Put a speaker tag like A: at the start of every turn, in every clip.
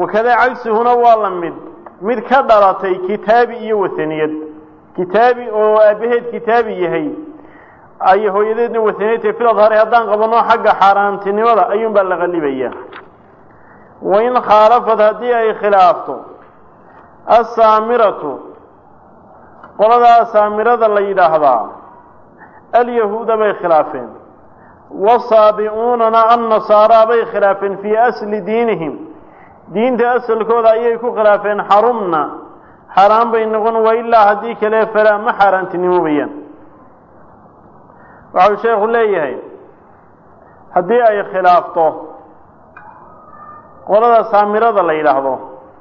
A: wakadaa cagsihuna waa la mid mid ka dhalatay kitaabi iyo wahaniyad kitaabi oo aabbaheed kitaabi yahay ay hooyadeedna wahaniyad tahay fil adhari haddaan qabanno xagga xaaraantinimada ayuunbaa la qallibaya wain khaalafad haddii ay khilaafto assaamiratu qoladaa saamirada la yidhaahdaa alyahuuda bay khilaafeen wasaabi'uunana annasaaraa bay khilaafeen fii asli diinihim diinta asalkooda ayay ku khilaafeen xarumna xaaraan bay noqon wa ilaa haddii kale falaa ma xaaraantinimoobayaan waxau sheekhu leeyahay haddii ay khilaafto qolada saamirada la yidhaahdo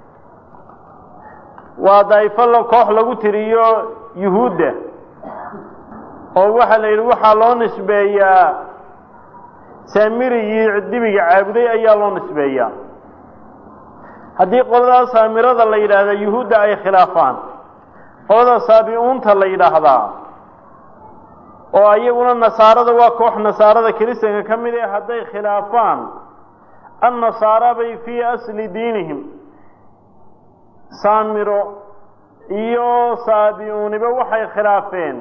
A: waa daa'ifo koox lagu tiriyo yuhuudda oo waxaa la yidhi waxaa loo nisbeeyaa saamirigii dibiga caabuday ayaa loo nisbeeyaa haddii qolada saamirada la yidhaahda yuhuudda ay khilaafaan qolada saabi-uunta la yidhaahdaa oo iyaguna nasaarada waa koox nasaarada kiristanka ka mid ee hadday khilaafaan annasaara bay fii asli diinihim saamiro iyo saabi-uuniba waxay khilaafeen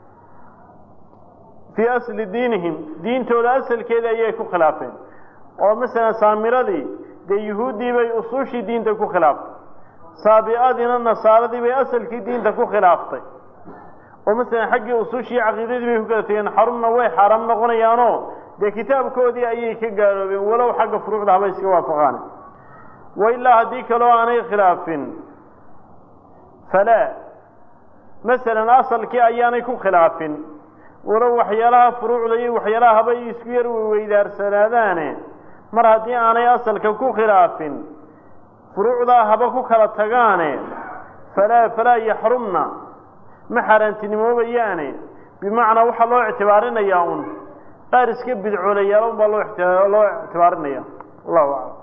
A: fii asli diinihim diintooda asalkeeda ayay ku khilaafeen oo masalan saamiradii dee yuhuuddii bay usuushii diinta ku khilaaftay saabi-adiina nasaaradii bay asalkii diinta ku khilaaftay oo masalan xaggii usuushii caqiidadii bay ku kala tegeen xarumna way xaaraam noqonayaanoo dee kitaabkoodii ayay ka gaaloobeen walow xagga furuucda haba iska waafaqaan wa ilaa haddii kaloo aanay khilaafin falaa masalan asalkii ayaanay ku khilaafin walow waxyaalaha furuucda iyo waxyaalaha habay isku yar weydaarsanaadaane mar haddii aanay asalka ku khilaafin furuucdaa haba ku kala tagaane falaa falaa yaxrumna ma xaaraantinimoobayaane bimacnaa waxaa loo ictibaarinayaa un qaar iska bidcoolayaal un baa loo loo ictibaarinaya allahu aclam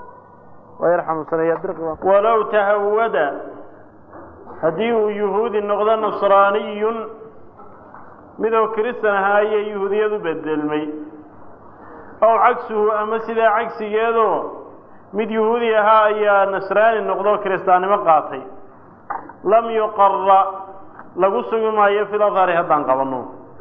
A: walow tahawada haddii uu yuhuudi noqdo nasraaniyun midoo kiristan ahaa ayay yuhuudiyadu bedelmay ow cagsuhu ama sidaa cagsigeedoo mid yuhuudi ahaa ayaa nasraani noqdo kiristaannimo qaatay lam yuqara lagu sugi maayo fil adhari haddaan qabanno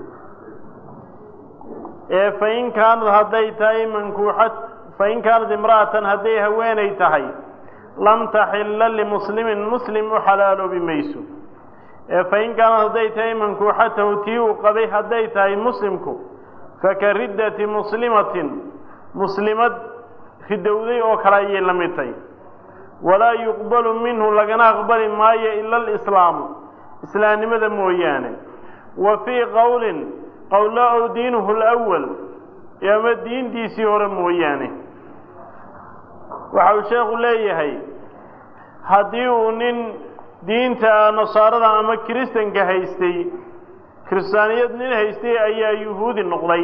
A: ee fain kaanad hadday tahay mankuuxad fain kaanad imra'atan hadday haweenay tahay lam taxilla limuslimin muslim u xalaaloobi mayso ee fain kaanad hadday tahay mankuuxatahu tii uu qabay hadday tahay muslimku faka riddati muslimatin muslimad ridowday oo kale ayay la mid tahay walaa yuqbalu minhu lagana aqbali maayo ila alislaamu islaamnimada mooyaane wa fii qowlin qowla ow diinuhu alawal ama diintiisii hore mooyaane waxa uu sheekhu leeyahay haddii uu nin diinta nasaarada ama kiristanka haystay kiristaaniyad nin haystay ayaa yuhuudi noqday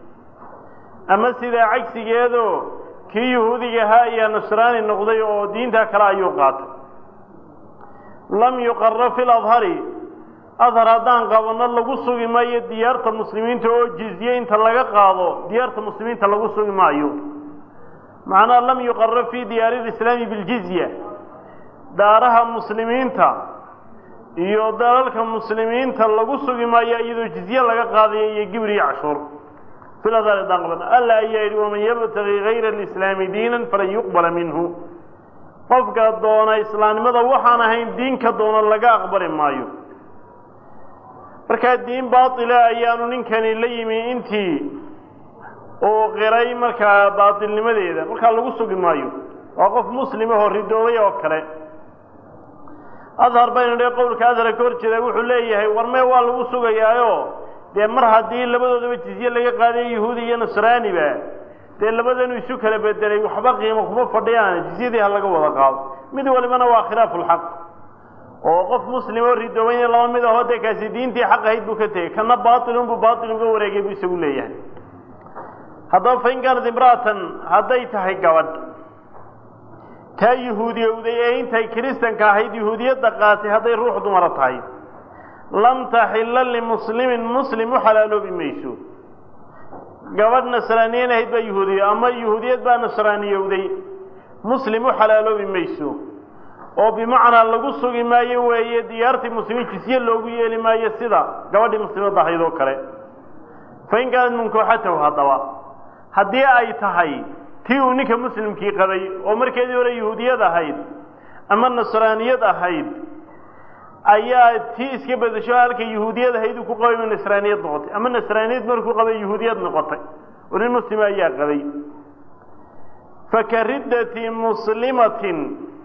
A: ama sidaa cagsigeedoo kii yuhuudiga ahaa ayaa nasraani noqday oo diintaa kale ayuu qaatay lam yuqara fi ladhari adhar haddaan qabanno lagu sugi maayo diyaarta muslimiinta oo jizye inta laga qaado diyaarta muslimiinta lagu sugi maayo macnaha lam yuqara fi diyaari lislaami biljizya daaraha muslimiinta iyo dalalka muslimiinta lagu sugi maayo iyadoo jizye laga qaadayo iyo gibir iyo cashuur filadhar haddaan qabanno alla ayaa yidhi waman yabtagi gayra alislaami diinan falan yuqbala minhu qofka doona islaamnimada waxaan ahayn diinka doona laga aqbali maayo markaa diin baatila ayaanu ninkani la yimi intii uu qiray markaa baatilnimadeeda markaa lagu sugi maayo waa qof muslimahoo ridoobay oo kale adhar baynu dhe qowlka adhara ka hor jeeda wuxuu leeyahay warmee waa lagu sugayaayo dee mar haddii labadoodaba jizye laga qaadayo yahuudi iyo nasraaniba dee labadanu isu kala bedelay waxba qiimo kuma fadhiyaan jizyadii ha laga wada qaado mid walibana waa khilaafu lxaq oo qof muslim oo ridoobayna laba mid ahoo dee kaasi diintii xaq ahayd buu ka tegey kana baatilunbuu baatil uga wareegay buu isagu leeyahay haddaba fain kaanad imra'atan hadday tahay gabadh taa yuhuudiyowday ee intay kiristanka ahayd yuhuudiyadda qaatay hadday ruux dumara tahay lam taxilla limuslimin muslim u xalaaloobi mayso gabadh nasraaniyan ahayd baa yuhuudiya ama yuhuudiyad baa nasraaniyowday muslim u xalaaloobi mayso oo bimacnaa lagu sugi maayo weeye diyaartii muslimiin jisye loogu yeeli maayo sida gabadhii muslimadda ahayd oo kale fa in kaanad mankuuxatahu haddaba haddii ay tahay tii uu ninka muslimkii qabay oo markeedii hore yahuudiyad ahayd ama nasraaniyad ahayd ayaa tii iska bedesho halka yahuudiyad ahayd uu ku qabay ma nasraaniyad noqotay ama nasraaniyad markuu qabay yahuudiyad noqotay oo nin muslima ayaa qabay fakariddati muslimatin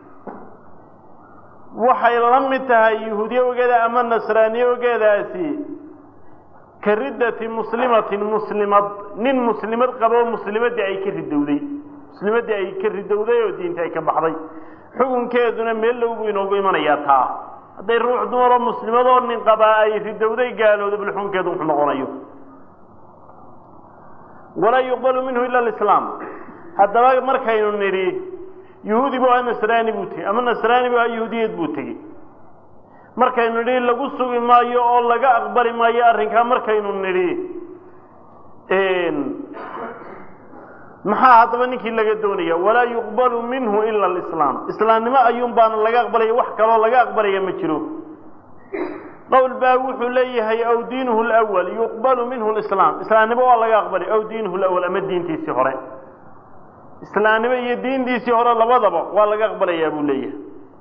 A: waxay la mid tahay yahuudiye ogeeda ama nasraaniye ogeedaasi ka riddati muslimatin muslimad nin muslimad qaba oo muslimaddii ay ka ridowday muslimaddii ay ka ridowday oo diinta ay ka baxday xukunkeeduna meel low buu inoogu imanayaa taa hadday ruux dumaroo muslimadoo nin qabaa ay ridowday gaalooda bal xukunkeedu wuxuu noqonayo walaa yuqbalu minhu ila alislaam haddaba markaynu nidhi yahuudi bu ahaa nasraani buu tegey ama nasraani bu ahaa yahuudiyad buu tegey markaynu nidhi lagu sugi maayo oo laga aqbali maayo arrinkaa markaynu nidhi maxaa haddaba ninkii laga doonaya walaa yuqbalu minhu ila alislaam islaamnimo ayuun baana laga aqbalaya wax kaloo laga aqbalaya ma jiro qowl baa wuxuu leeyahay aw diinuhu lwal yuqbalu minhu lislaam islaamnimo waa laga aqbalay aw diinuhu lawal ama diintiisii hore islaamnimo iyo diintiisii hore labadaba waa laga aqbalayaa buu leeyahay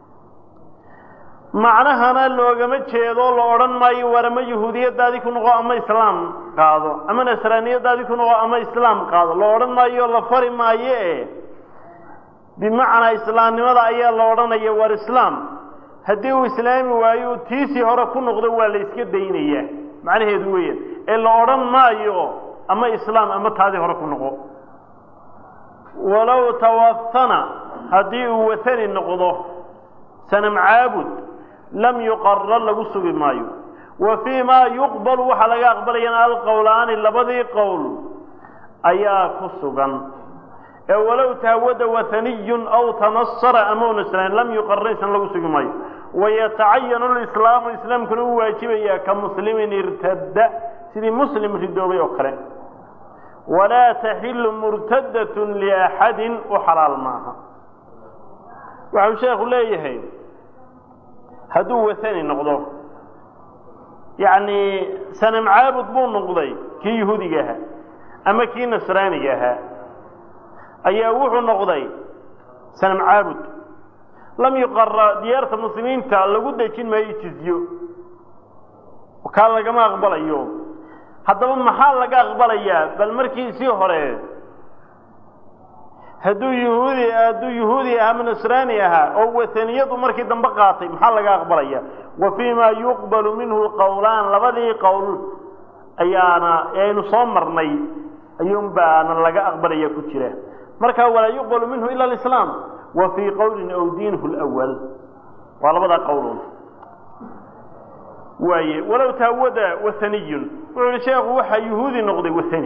A: macnahana loogama jeedo la odhan maayo war ama yahuudiyadaadii ku noqo ama islaam qaado ama nasraaniyadaadii ku noqo ama islaam qaado la odhan maayo la fari maayo e bimacnaa islaamnimada ayaa la odhanaya war islaam haddii uu islaami waayo tiisii hore ku noqdo waa la iska daynayaa macnaheedu weeyaan ee la odhan maayo ama islaam ama taadii hore ku noqo walow tawahana haddii uu watani noqdo sanam caabud lam yuqarar lagu sugi maayo wa fii ma yuqbalu waxaa laga aqbalayana alqowlaani labadii qowl ayaa ku sugan ee walow tahawada wahaniyun aw tanasara ama u nasraan lam yuqarar isan lagu sugi maayo wayatacayanu lislaamu islaamkuna u waajibayaa ka muslimin irtadda sidii muslim ridoobay oo kale walaa taxilu murtadatun liaxadin u xalaal maaha waxau sheekhu leeyahay hadduu wathani noqdo yacni sanam caabud buu noqday kii yahuudiga ahaa ama kii nasraaniga ahaa ayaa wuxuu noqday sanam caabud lam yuqara diyaarta muslimiinta lagu dejin maayo jizyo kaa lagama aqbalayo haddaba maxaa laga aqbalayaa bal markiisii hore hadduu yahuudi hadduu yahuudi ah ama nasraani ahaa oo wataniyadu markii dambe qaatay maxaa laga aqbalaya wa fii ma yuqbalu minhu qowlaan labadii qowl ayaana aynu soo marnay ayuun baana laga aqbalaya ku jira marka walaa yuqbalu minhu ila alislaam wa fii qowlin aw diinuhu lwal waa labadaa qowlun waaye walow taawada wathaniyun wuxuu yihi sheekhu waxaa yahuudi noqday wathani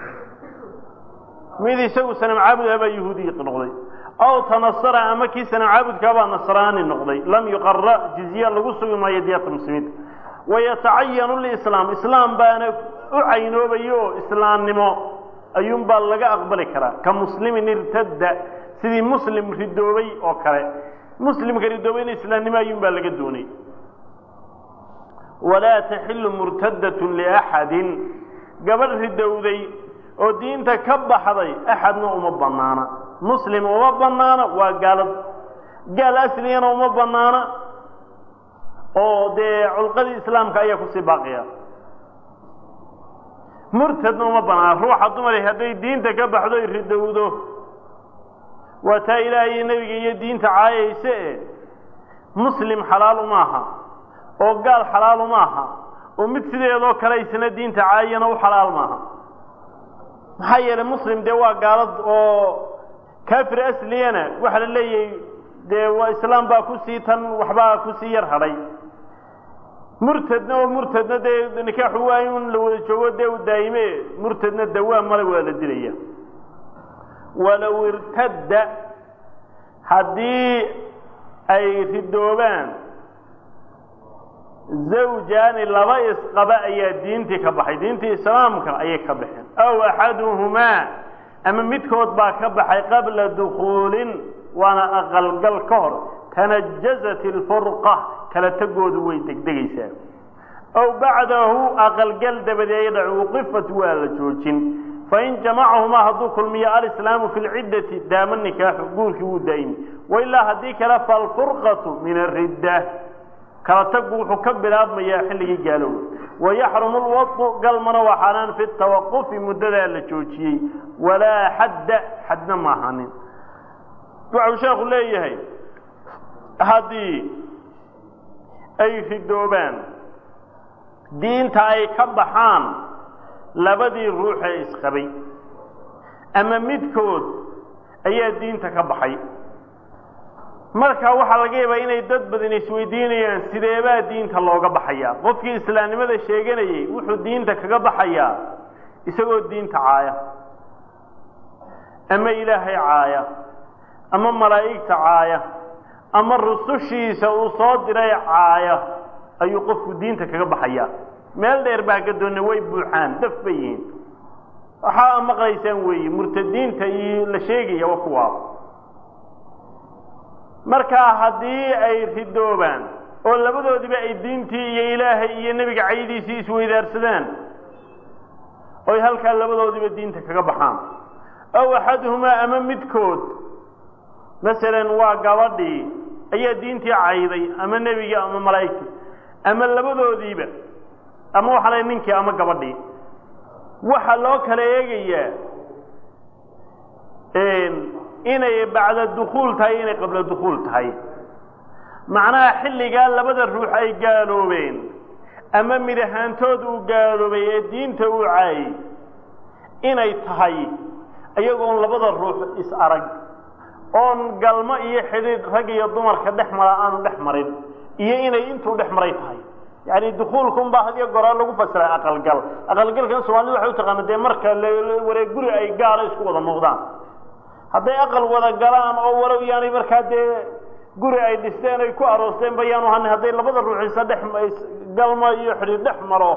A: mid isagu sanam caabud ah baa yahuudi noqday aw tanasara ama kii sanam caabudkaa baa nasraani noqday lam yuqara jizya lagu sugi maayo diyaarta muslimiinta wayatacayanu lislaam islaam baana u caynoobayo islaamnimo ayuunbaa laga aqbali karaa ka muslimin irtadda sidii muslim ridoobay oo kale muslimka ridoobayna islaamnimo ayuunbaa laga doonay walaa taxilu murtadatun liaxadin gabadh ridowday oo diinta ka baxday axadna uma banaana muslim uma banaana waa gaalad gaal asliyana uma banaana oo dee culqadii islaamka ayaa kusii baaqiya murtadna uma banaana ruuxa dumari hadday diinta ka baxdo ay ridowdo waa taa ilaahay iyo nebiga iyo diinta caayayse e muslim xalaal uma aha oo gaal xalaal uma aha oo mid sideedoo kale isna diinta caayana u xalaal maaha maxaa yeelay muslim dee waa gaalad oo kafir asliyana waxaa la leeyahay dee waa islaam baa kusii tan waxbaa kusii yar hadhay murtadna oo murtadna dee nikaaxu waa in la wada joogo dee u daa'ime murtadna dawaa male waa la dilaya walow irtadda haddii ay ridoobaan zawjaani laba isqaba ayaa diintii ka baxay diintii islaamka ayay ka baxeen aw axaduhumaa ama midkood baa ka baxay qabla dukuulin waana aqalgal ka hor tanajazat ilfurqa kala tegoodu way degdegaysaa aw bacdahu aqalgal dabadeed wuqifat waa la joojin fain jamacahumaa hadduu kulmiyo alislaamu fi lciddati daama nikaaxu guurkii wuu daa'imi wailaa haddii kale falfurqatu min aridda kala tagu wuxuu ka bilaabmayaa xilligii gaalowga wayaxrumu lwadu galmana waa xaaraan fi tawaqufi muddadaa la joojiyey walaa xadda xadna ma ahanin waxau sheekhu leeyahay haddii ay ridoobaan diinta ay ka baxaan labadii ruuxee isqabay ama midkood ayaa diinta ka baxay marka waxaa laga yaabaa inay dad badan isweydiinayaan sideebaa diinta looga baxayaa qofkii islaamnimada sheeganayay wuxuu diinta kaga baxayaa isagoo diinta caaya ama ilaahay caaya ama malaa'igta caaya ama rusushiisa uu soo diray caaya ayuu qofku diinta kaga baxayaa meel dheer baa ka doonna way buuxaan daf bay yihiin waxaa maqlaysaan weeye murtadiinta iyo la sheegaya waa kuwaa markaa haddii ay ridoobaan oo labadoodiba ay diintii iyo ilaahay iyo nebiga caydiisii isweydaarsadaan oy halkaa labadoodiba diinta kaga baxaan aw axaduhumaa ama midkood masalan waa gabadhii ayaa diintii cayday ama nebigii ama malaa'igtii ama labadoodiiba ama waxaa la ninkii ama gabadhii waxaa loo kala eegayaa inay bacda dukuul tahay inay qabla dukuul tahay macnaha xilligaa labada ruux ay gaaloobeen ama mid ahaantood uu gaaloobay ee diinta uu caayay inay tahay iyagoon labada ruux is arag oon galmo iyo xidhiidh rag iyo dumarka dhex mara aanu dhex marin iyo inay intuu dhex maray tahay yani dukuulkun baa hadiyo goraa lagu fasiray aqalgal aqalgalkan soomaalida waxay utaqaana dee marka wareeg guri ay gaara isku wada noqdaan hadday aqal wada galaan oo walow yaanay markaa dee guri ay dhisteen ay ku aroosteen ba yaanu hanin hadday labada ruuxiisa dhex galmo iyo xidhiir dhex maro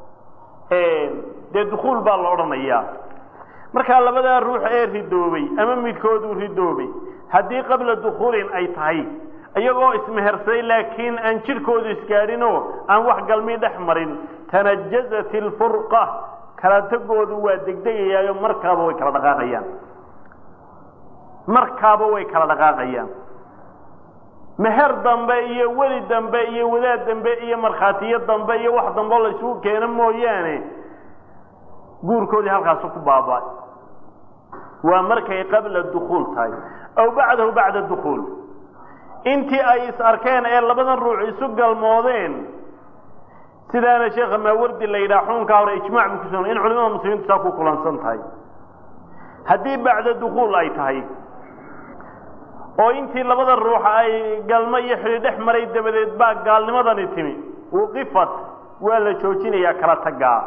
A: dee dukuul baa la odhanayaa markaa labadaa ruux ee ridoobay ama midkood uu ridoobay haddii qabla dukuulin ay tahay iyagoo ismehersaday laakiin aan jidhkoodu isgaadhinoo aan wax galmii dhex marin tanajazat ilfurqa kala tegoodu waa degdegayaayo markaaba way kala dhaqaaqayaan markaaba way kala dhaqaaqayaan meher dambe iyo weli dambe iyo wadaad dambe iyo markhaatiyo dambe iyo wax dambe la isugu keeno mooyaane guurkoodii halkaasu ku baaba waa markay qabla dukuul tahay aw bacdahu bacda dukuul intii ay is arkeen ee labadan ruux isu galmoodeen sidaana sheekha maawardi la yidhaha xukunkaa hore ijmac bu kuso in culimada muslimiintu saa ku kulansan tahay haddii bacda dukuul ay tahay oo intii labada ruux ay galmo iyo xidhi dhex maray dabadeed baa gaalnimadani timi wuqifat waa la joojinayaa kala tagaa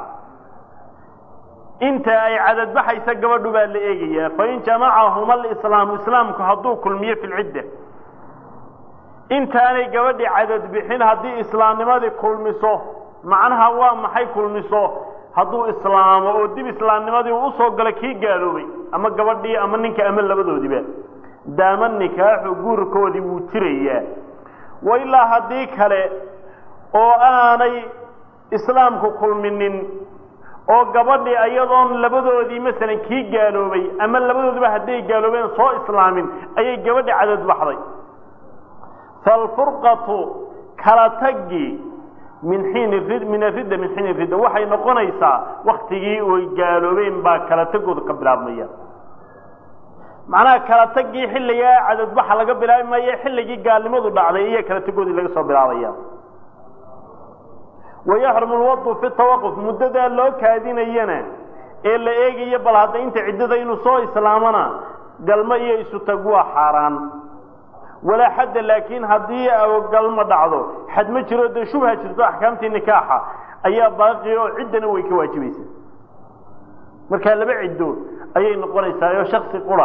A: inta ay cadadbaxaysa gabadhu baa la eegayaa fain jamacahuma alislaamu islaamku hadduu kulmiyo fi lcidda intaanay gabadhii cadad bixin haddii islaamnimadii kulmiso macnaha waa maxay kulmiso hadduu islaamo oo dib islaamnimadii uu usoo galo kii gaaloobay ama gabadhii ama ninka ama labadoodiba daama nikaaxu guurkoodii wuu jirayaa wa ilaa haddii kale oo aanay islaamku kulminin oo gabadhii iyadoon labadoodii masalan kii gaaloobay ama labadoodiba hadday gaaloobeen soo islaamin ayay gabadhii cadad baxday falfurqatu kala tagii min xiin min aridda min xiin ridda waxay noqonaysaa waktigii oy gaaloobeen baa kala tagooda ka bilaabmaya macnaha kala tagii xilligaa cadadbaxa laga bilaabi maayo xilligii gaalnimadu dhacday iyo kala tagoodii laga soo bilaabaya wayaxrumu lwadu fi tawaquf muddadaa loo kaadinayana ee la eegayo bal hadda inta ciddada inuu soo islaamana galmo iyo isu tag waa xaaraan walaa xadda laakiin haddii galmo dhacdo xad ma jiro dee shubha jirto axkaamtii nikaaxa ayaa baaqi oo ciddana way ka waajibaysaa markaa laba ciddo ayay noqonaysaa oo shaksi qura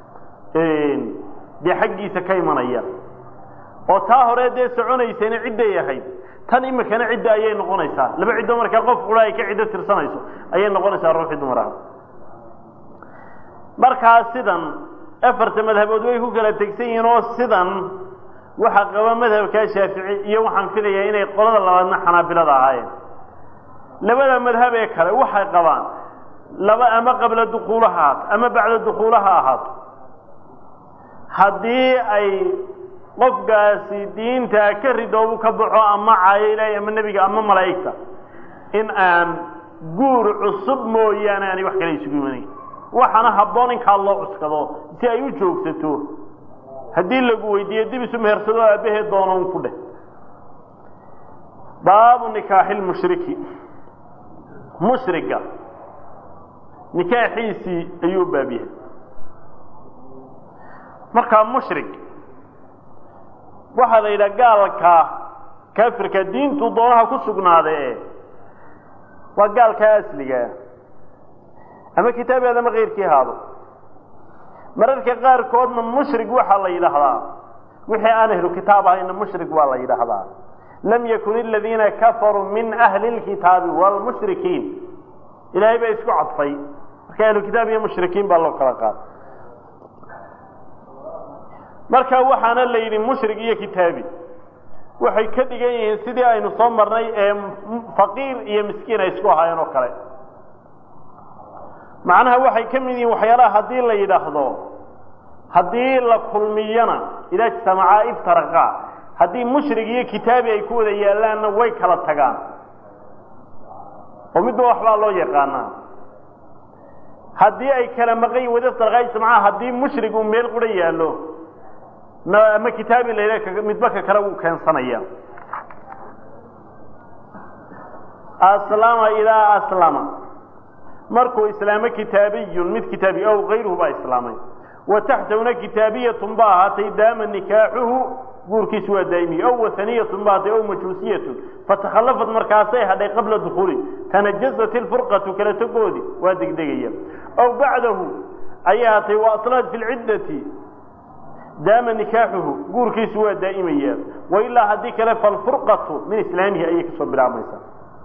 A: dee xaggiisa ka imanaya oo taa hore dee soconaysayna cidday ahayd tan imikana cidda ayay noqonaysaa laba ciddo markaa qof qura ay ka ciddo tirsanayso ayay noqonaysaa ruuxii dumar ah markaa sidan afarta madhabood way ku kala tegsan yihiin oo sidan waxaa qaba madhabkaa shaafici iyo waxaan filayaa inay qolada labaadna xanaabilada ahaayeen labada madhab ee kale waxay qabaan laba ama qabla dukuula ha ahaato ama bacda dukuula ha ahaato haddii ay qofkaasi diinta ka ridoobu ka baxo ama caayo ilaahay ama nebiga ama malaa'igta in aan guur cusub mooyaane aanay wax kale isugu imanayn waxaana habboon inkaa loo cuskado si ay u joogsato haddii lagu weydiiyo dib isu mehersado aabbaheed doono un ku dheh baabu nikaaxi lmushriki mushriga nikaaxiisii ayuu u baab yahay markaa mushrik waxaa la yidhaha gaalka kaafirka diintu doonaha ku sugnaade waa gaalkaa asligaa ama kitaabeed ama keyrkii haado mararka qaarkoodna mushrik waxaa la yidhaahdaa wixii aan ahlu kitaab ahayna mushrik waa la yidhaahdaa lam yakun aladiina kafaruu min ahli اlkitaabi wاlmushrikiin ilaahay baa isku cadfay marka ahlu kitaab iyo mushrikiin baa loo kala qaaday marka waxaana la yidhi mushrik iyo kitaabi waxay ka dhigan yihiin sidii aynu soo marnay ee faqiir iyo miskiin ay isku ahaayeen oo kale macnaha waxay ka mid yihiin waxyaalaha haddii la yidhaahdo haddii la kulmiyana idaa ijtamacaa iftaraqaa haddii mushrig iyo kitaabi ay ku wada yaallaanna way kala tagaan oo midba waxbaa loo yaqaanaa haddii ay kala maqan wada iftaraqaa ijtamacaa haddii mushrig uu meel qura yaallo ama kitaabi la yidhaha midba ka kale wuu keensanaya aslama idaa aslama markuu islaamo kitaabiyun mid kitaabi ow kayruhu baa islaamay wa taxtahuna kitaabiyatun ba ahaatay daama nikaaxuhu guurkiisu waa daa'imiye ow wahaniyatun ba ahaatay ow majuusiyatun fatakhallafat markaasay hadhay qabla dukuuli tanajasat ilfurqatu kala togoodi waa degdegaya ow bacdahu ayay ahaatay wa aslamat fi lciddati daama nikaaxuhu guurkiisu waa daa'imaya wa ilaa haddii kale falfurqatu min islaamihi ayay kasoo bilaabmaysaa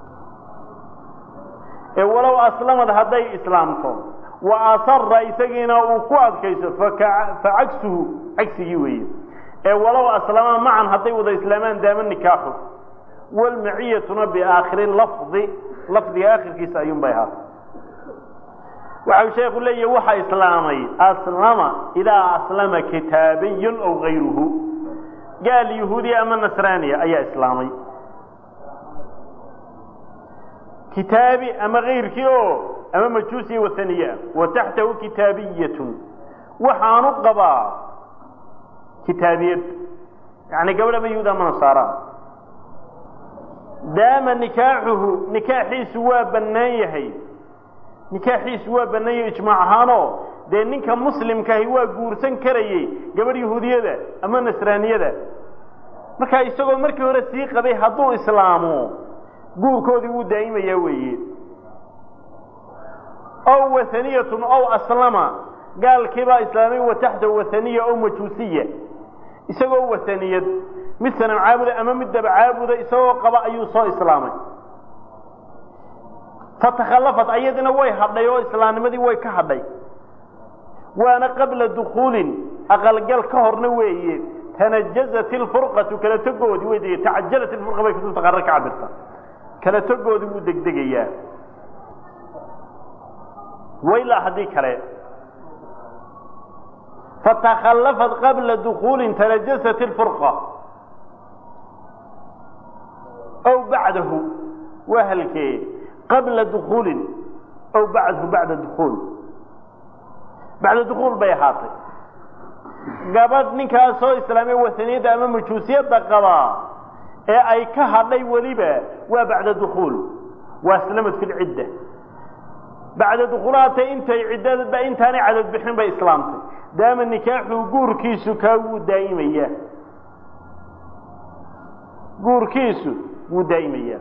A: ee walow aslamad hadday islaamto wa asara isagiina uu ku adkayso facagsuhu cagsigii weeye ee walow aslama macan hadday wada islaamaan daama nikaaxu walmaciyatuna biaakhiri lafdi lafdiga aakhirkiisa ayuun bay ahaatay waxau sheekhu leeyahi waxa islaamay aslama idaa aslama kitaabiyun aw gayruhu gaal yahuudiya ama nasraaniya ayaa islaamay kitaabi ama kayrkii oo ama majuusiya wathaniye ah wa taxtahu kitaabiyatun waxaanu qabaa kitaabiyad yani gabadh ama yahuud ama nasaara daama nikaaxuhu nikaaxiisu waa bannaan yahay nikaaxiisu waa bannaan yahay ijmaac ahaanoo dee ninka muslimkaahi waa guursan karayey gabadh yahuudiyada ama nasraaniyada markaa isagoo markii hore sii qabay hadduu islaamo guurkoodii wuu daa'imayaa weeye ow wahaniyatun ow aslama gaalkiibaa islaamay wa taxtahu wathaniya ow majuusiya isagoo wahaniyad mid sanam caabuda ama mid daba caabuda isagoo qaba ayuu soo islaamay fatakhallafat ayadina way hadhay oo islaamnimadii way ka hadhay waana qabla dukuulin aqalgal ka horna weeye tanajazat ilfurqatu kala togoodii way deg tacajalat ilfurqa bay kutubta qarar ka cabirta kala togoodii wuu degdegayaa wailaa haddii kale fatakhallafat qabla dukuulin tanajasat ilfurqa ow bacdahu waa halkee qabla dukuulin ow bacdahu bacda dukuul bacda dukuul bay ahaatay gabadh ninkaas soo islaamay wasaniyadda ama majuusiyadda qabaa ee ay ka hadhay weliba waa bacda dukuul waa islamad fi lcidda bacda dukuulaata intay ciddadba intaanay cadad bixin bay islaamtay daama nikaaxuu guurkiisu kaa wuu daa'imaya guurkiisu wuu daa'imayaa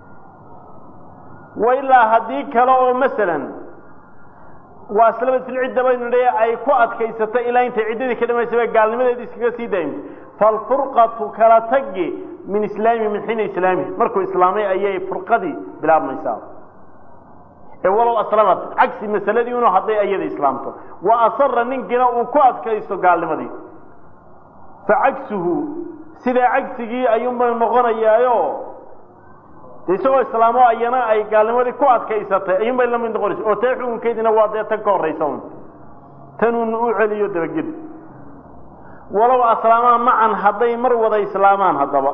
A: wa ilaa haddii kale oo masalan waa islamad filcidda baynu dhe ay ku adkaysatay ilaa intay ciddadii ka dhamaysaba gaalnimadeedi iskaga sii daa'imtay falfurqatu kala tagi min islaami min xiina islaamihi markuu islaamay ayay furqadii bilaabmaysaa ee walow aslamat cagsi masaladii inuu hadday iyada islaamto wa asara ninkiina uu ku adkaysto gaalnimadii fa cagsuhu sidaa cagsigii ayuunbay noqonayaayo de isagoo islaamo ayana ay gaalnimadii ku adkaysatay ayuunbay la mid noqonaysa oo tee xukunkeediina waa dee tan ka horraysa un tanuun u celiyo dabagedi walow aslaamaan macan hadday mar wada islaamaan haddaba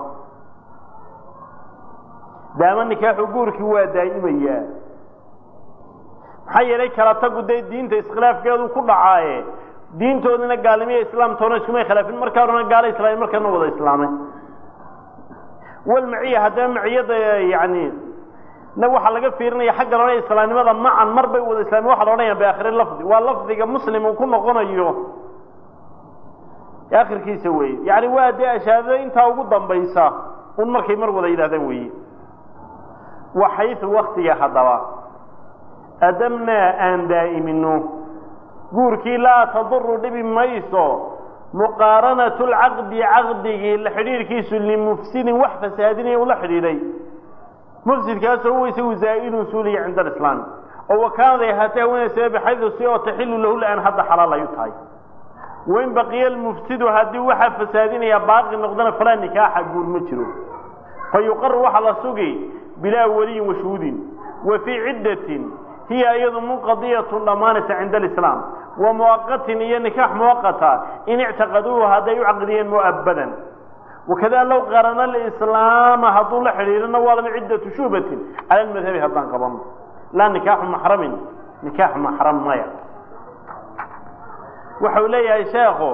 A: daama nikaaxu guurkii waa daa'imayaa maxaa yeelay kala tagu dee diinta iskhilaafkeedu ku dhacaaye diintoodina gaalnimiya islaamtoona iskumay khilaafin markaa horena gaalo islaamay markana wada islaamay walmaciya haddaba maciyada yani na waxaa laga fiirinaya xagga loodhan islaamnimada macan mar bay wada islaameen waxa la odhanaya biakhiri lafdi waa lafdiga muslim uu ku noqonayo akhirkiisa weeye yani waa dee ashaadada intaa ugu dambaysa un markay mar wada yidhahdaan weeye waxaysu waktiga haddaba adamnaa aan daa'imino guurkii laa taduru dhibi mayso muqaaranatu lcaqdi caqdigii la xidhiirkiisu limufsidin wax fasaadinaya ula xidhiidhay mufsidkaasoo huwa isagu zaa'ilun suuliya cinda alislaami oo wakaanaday ahaatee haweenaysa bixaydu si oo taxilu lahu la-aan hadda xalaal ay u tahay wain baqiya almufsidu haddii waxaa fasaadinaya baaqi noqdana falaa nikaaxa guur ma jiro fa yuqaru waxaa la sugi bilaa waliyin washuudin wa fii ciddatin hiya iyadu munqadiyatun dhammaanaysa cinda alislaam wa muwaqatin iyo nikaax muwaqata in ictaqaduuhu hadday u caqdiyeen mu'abadan wakada low qarana alislaama hadduu la xidhiirana waa lama ciddatu shubatin cala almadhabi haddaan qabano laa nikaaxu maxramin nikaax maxram maya wuxuu leeyahay sheekhu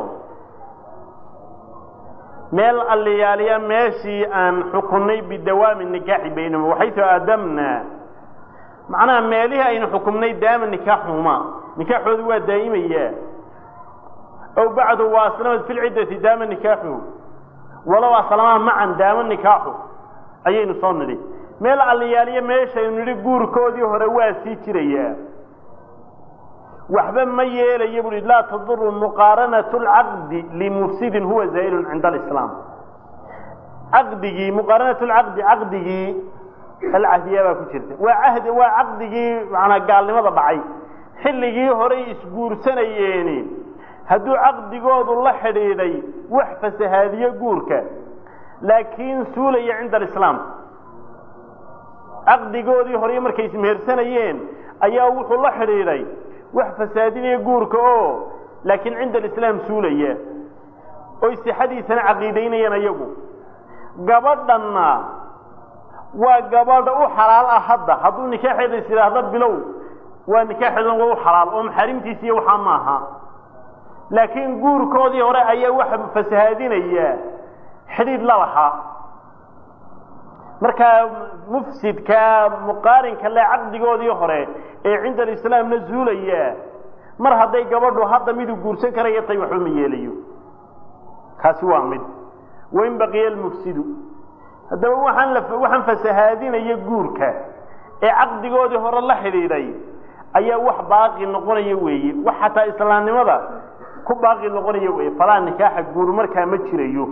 A: meel alliyaaliya meeshii aan xukunnay bidawaami nikaaxi baynahum waxaysu aadamnaa macnaha meelihii aynu xukumnay daama nikaaxuhuma nikaaxoodu waa daa'imayaa ow bacdu waa aslamad fi lciddati daama nikaaxuhu walow aslamaa macan daama nikaaxu ayaynu soo nidhi meel alliyaaliya meeshaynu nidhi guurkoodii hore waa sii jirayaa waxba ma yeelaya buhi laa taduru muqaaranatu lcaqdi limufsidin huwa zaa'ilun cinda alislaam caqdigii muqaaranatu lcaqdi caqdigii alcahdiya baa ku jirta waa cahdi waa caqdigii manaa gaalnimada dhacay xilligii horay isguursanayeeni hadduu caqdigoodu la xidhiidhay wax fasahaadiyo guurka laakiin suulaya cinda alislaam caqdigoodii horay markay ismehersanayeen ayaa wuxuu la xidhiidhay wax fasaadinaya guurka oo laakiin cinda alislaam suulaya oy sixadiisana caqiidaynayaan iyagu gabadhanna waa gabadha u xalaal ah hadda hadduu nikaaxeeda is yidhaahdo bilow waa nikaaxeedan waa u xalaal oo maxaarimtiisi iyo waxaa maaha laakiin guurkoodii hore ayaa waxa fasahaadinaya xidhiidh la lahaa markaa mufsidka muqaarinka le caqdigoodii hore ee cinda alislaamna zuulaya mar hadday gabadhu hadda miduu guursan karaya tay waxba ma yeelayo kaasi waa mid wain baqiya almufsidu haddaba waxaan la waxaan fasahaadinaya guurka ee caqdigoodii hore la xidhiidhay ayaa wax baaqi noqonaya weeye wax xataa islaamnimada ku baaqi noqonaya weeye falaa nikaaxa guur markaa ma jirayo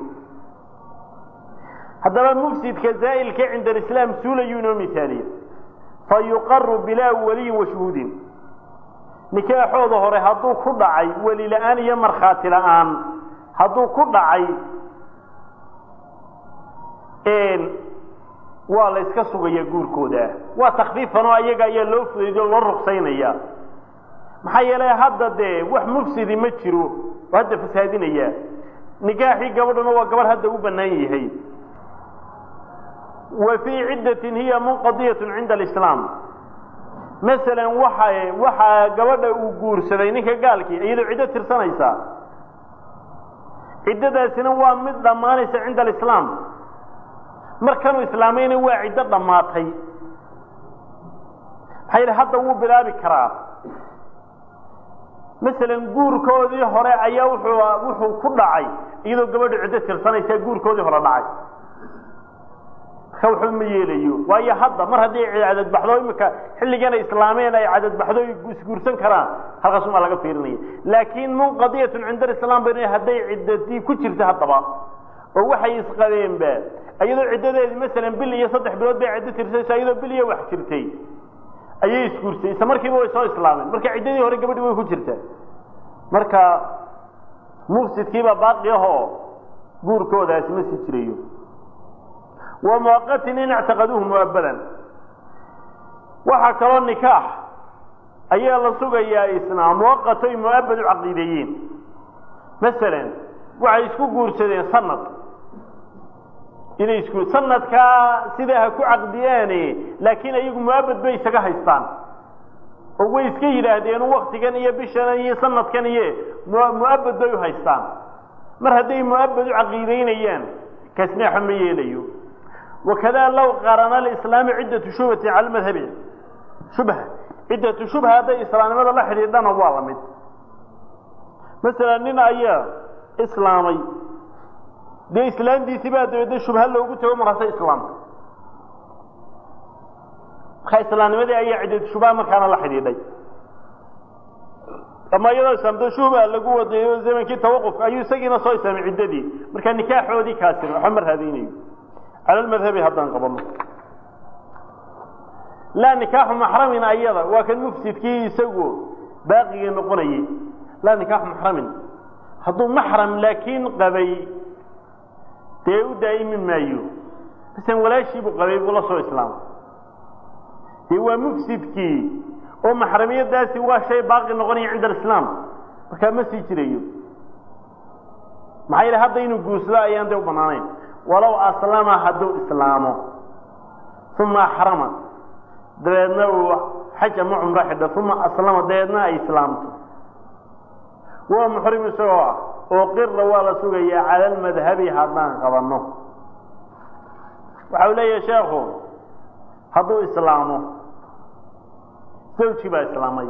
A: haddaba mufsidka zaa'ilka cinda alislaam suulayuu inoo misaaliya fa yuqaru bilaa waliyin washuhuudin nikaaxooda hore hadduu ku dhacay weli la-aan iyo markhaati la-aan hadduu ku dhacay waa la yska sugaya guurkooda waa takfiifan oo ayaga ayaa loo fudayday oo loo rugsaynaya maxaa yeelay hadda dee wax mufsidi ma jiro oo hadda fasaadinaya nikaaxii gabadhuna waa gabadh hadda u bannaan yahay wa fii ciddatin hiya munqadiyatun cinda alislaam masalan waxa waxaa gabadha uu guursaday ninka gaalkii iyadoo ciddo tirsanaysa ciddadaasina waa mid dhammaanaysa cinda alislaam markanuu islaamayna waa ciddo dhammaatay maxaa yidhi hadda wuu bilaabi karaa masalan guurkoodii hore ayaa wuxuu wuxuu ku dhacay iyadoo gabadhu ciddo tirsanaysa guurkoodii hore dhacay marka waxba ma yeelayo waayo hadda mar haddii cadadbaxdo imika xilligana islaameen ay cadadbaxdo isguursan karaan halkaasumaa laga fiirinaya laakiin munqadiyatun cinda alislaam ba hadday ciddadii ku jirta haddaba oo waxay isqabeenba iyadoo ciddadeedii masalan bil iyo saddex bilood bay ciddo tirsanaysa iyadoo bil iyo wax jirtay ayay isguursay isla markiiba way soo islaameen marka ciddadii hore gabadhi way ku jirtaa marka mufsidkiibaa baaqi ahoo guurkoodaasi ma sii jirayo wa muwaqatin in ictaqaduuhu muabadan waxaa kaloo nikaax ayaa la sugayaa isna muwaqato ay muabad u caqiideeyeen masalan waxay isku guursadeen sanad inay isku sanadkaa sidaa ha ku caqdiyaane laakiin ayagu muabad bay isaga haystaan oo way iska yidhaahdeen waktigan iyo bishan iyo sanadkan iyo muabad bay u haystaan mar hadday muabad u caqiideynayaan kasneexo ma yeelayo wakada low qarana alislaamu ciddatu shubhati cala madhabi shubha ciddatu shubha hadday islaamnimada la xidhiidhana waa la mid masalan nin ayaa islaamay dee islaamtiisii baa dabeedna shubha loogu tago markaasa islaamka markaa islaamnimadii ayaa ciddatu shubha markaana la xidhiidhay ama iyadoo islaamto shubha lagu wadayo zamankii tawaqufka ayuu isagiina soo islaamay ciddadii markaa nikaaxoodii kaasina waxba ma raadaynayo cala lmadhabi haddaan qabano laa nikaaxu maxramin ayada waa kan mufsidkii isagu baaqigii noqonayay laa nikaaxu maxramin hadduu maxram laakiin qabay dee u daa'imi maayo masalan walaashiibuu qabay buu la soo islaamay dee waa mufsidkii oo maxramiyadaasi waa shay baaqi noqonaya cinda alislaam markaa ma sii jirayo maxaa yidhi hadda inuu guursado ayaan dee u bannaanayn walow aslama hadduu islaamo uma axrama dabeedna uu xaj ama cumro xidho uma aslama dabeedna ay islaamto waa muxrim isagoo ah oo qira waa la sugayaa cala almadhabi haddaan qabanno waxa uu leeyahay sheekhu hadduu islaamo zawji baa islaamay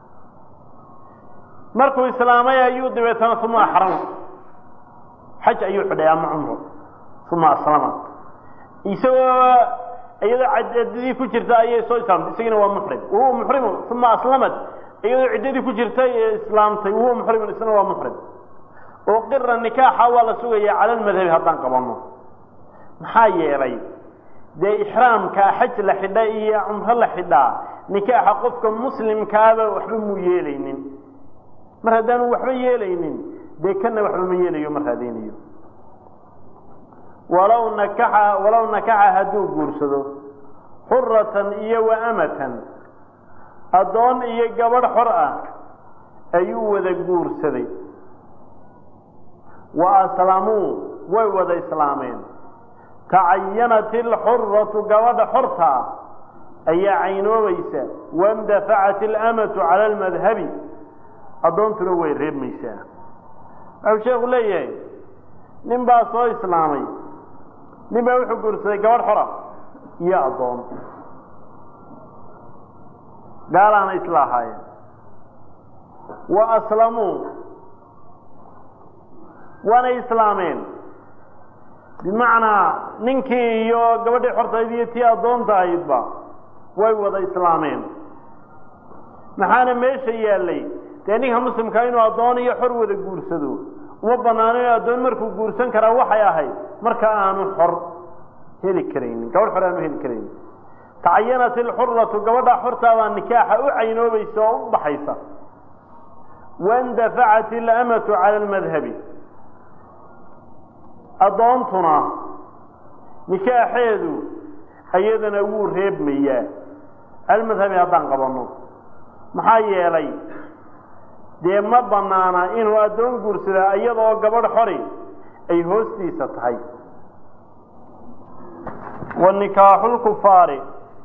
A: markuu islaamay ayuu dabeetana uma axrama xaj ayuu xidhay ama cumro uma aslama isagoo iyadoo ciddadii ku jirta ayay soo islaamtay isagina waa muxrim wahuwa muxrimun uma aslamat iyadoo ciddadii ku jirtay ee islaamtay wahuwa muxrimun isna waa muxrim oo qira nikaaxa waa la sugayaa cala almadhabi haddaan qabanno maxaa yeelay dee ixraamka xaj la xidha iyo cumro la xidhaa nikaaxa qofka muslimkaaba waxba muu yeelaynin mar haddaanu waxba yeelaynin dee kana waxba ma yeelayo ma raadeynayo walow nakaxa walow nakaxa hadduu guursado xuratan iyo wa amatan addoon iyo gabadh xor ah ayuu wada guursaday wa aslamuu way wada islaameen tacayanat ilxuratu gabadha xortaa ayaa caynoobaysa waindafacat ilamatu cala almadhabi addoontuna way reebmaysaa waxuu sheekhu leeyahay nin baa soo islaamay nin baa wuxuu guursaday gabadh xora iyo addoon gaalaana isla ahaayeen wa aslamuu waanay islaameen bimacnaa ninkii iyo gabadhii xortayd iyo tii addoonta ahaydba way wada islaameen maxaana meesha yaallay dee ninka muslimkaa inuu addoon iyo xor wada guursado uma banaano in addoon markuu guursan karaa waxay ahayd marka aanu xor heli karaynin gabadh xor aanu heli karaynin tacayanat ilxuratu gabadha xortaabaa nikaaxa u caynoobaysa oo u baxaysa waindafacat ilamatu cala almadhabi addoontuna nikaaxeedu iyadana wuu reebmayaa almadhabi haddaan qabanno maxaa yeelay dee ma banaana inuu addoon guursadaa iyadoo gabadh xori ay hoostiisa tahay wa nikaaxulkufaari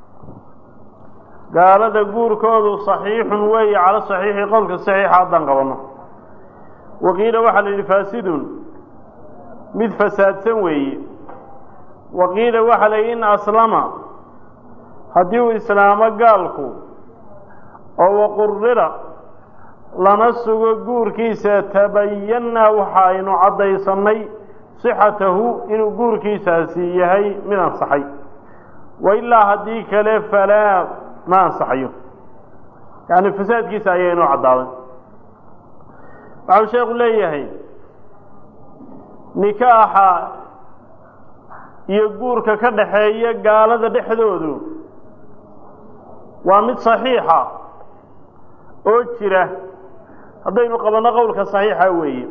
A: gaalada guurkoodu saxiixun weeye cala saxiixi qowlka saxiixa haddaan qabanno waqiila waxaa la yidhi faasidun mid fasaadsan weeye waqiila waxaa la yidhi in aslama haddii uu islaamo gaalku oo waqurira lana sugo guurkiisa tabayannaa waxa aynu caddaysannay sixatahu inuu guurkiisaasi yahay mid ansaxay wa ilaa haddii kale falaa ma ansaxayo yacni fasaadkiisa ayaa inoo caddaaday waxau sheekhu leeyahay nikaaxa iyo guurka ka dhaxeeya gaalada dhexdoodu waa mid saxiixa oo jira haddaynu qabanno qowlka saxiixa weeye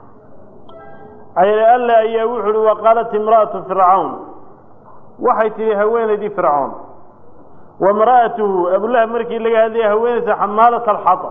A: ayl alla ayaa wuxu uhi waqaalat imra'atu fircawn waxay tidhi haweenaydii fircoon wa imra'atuhu abulahab markii laga hadlaya haweenaysa xamaalat alxatab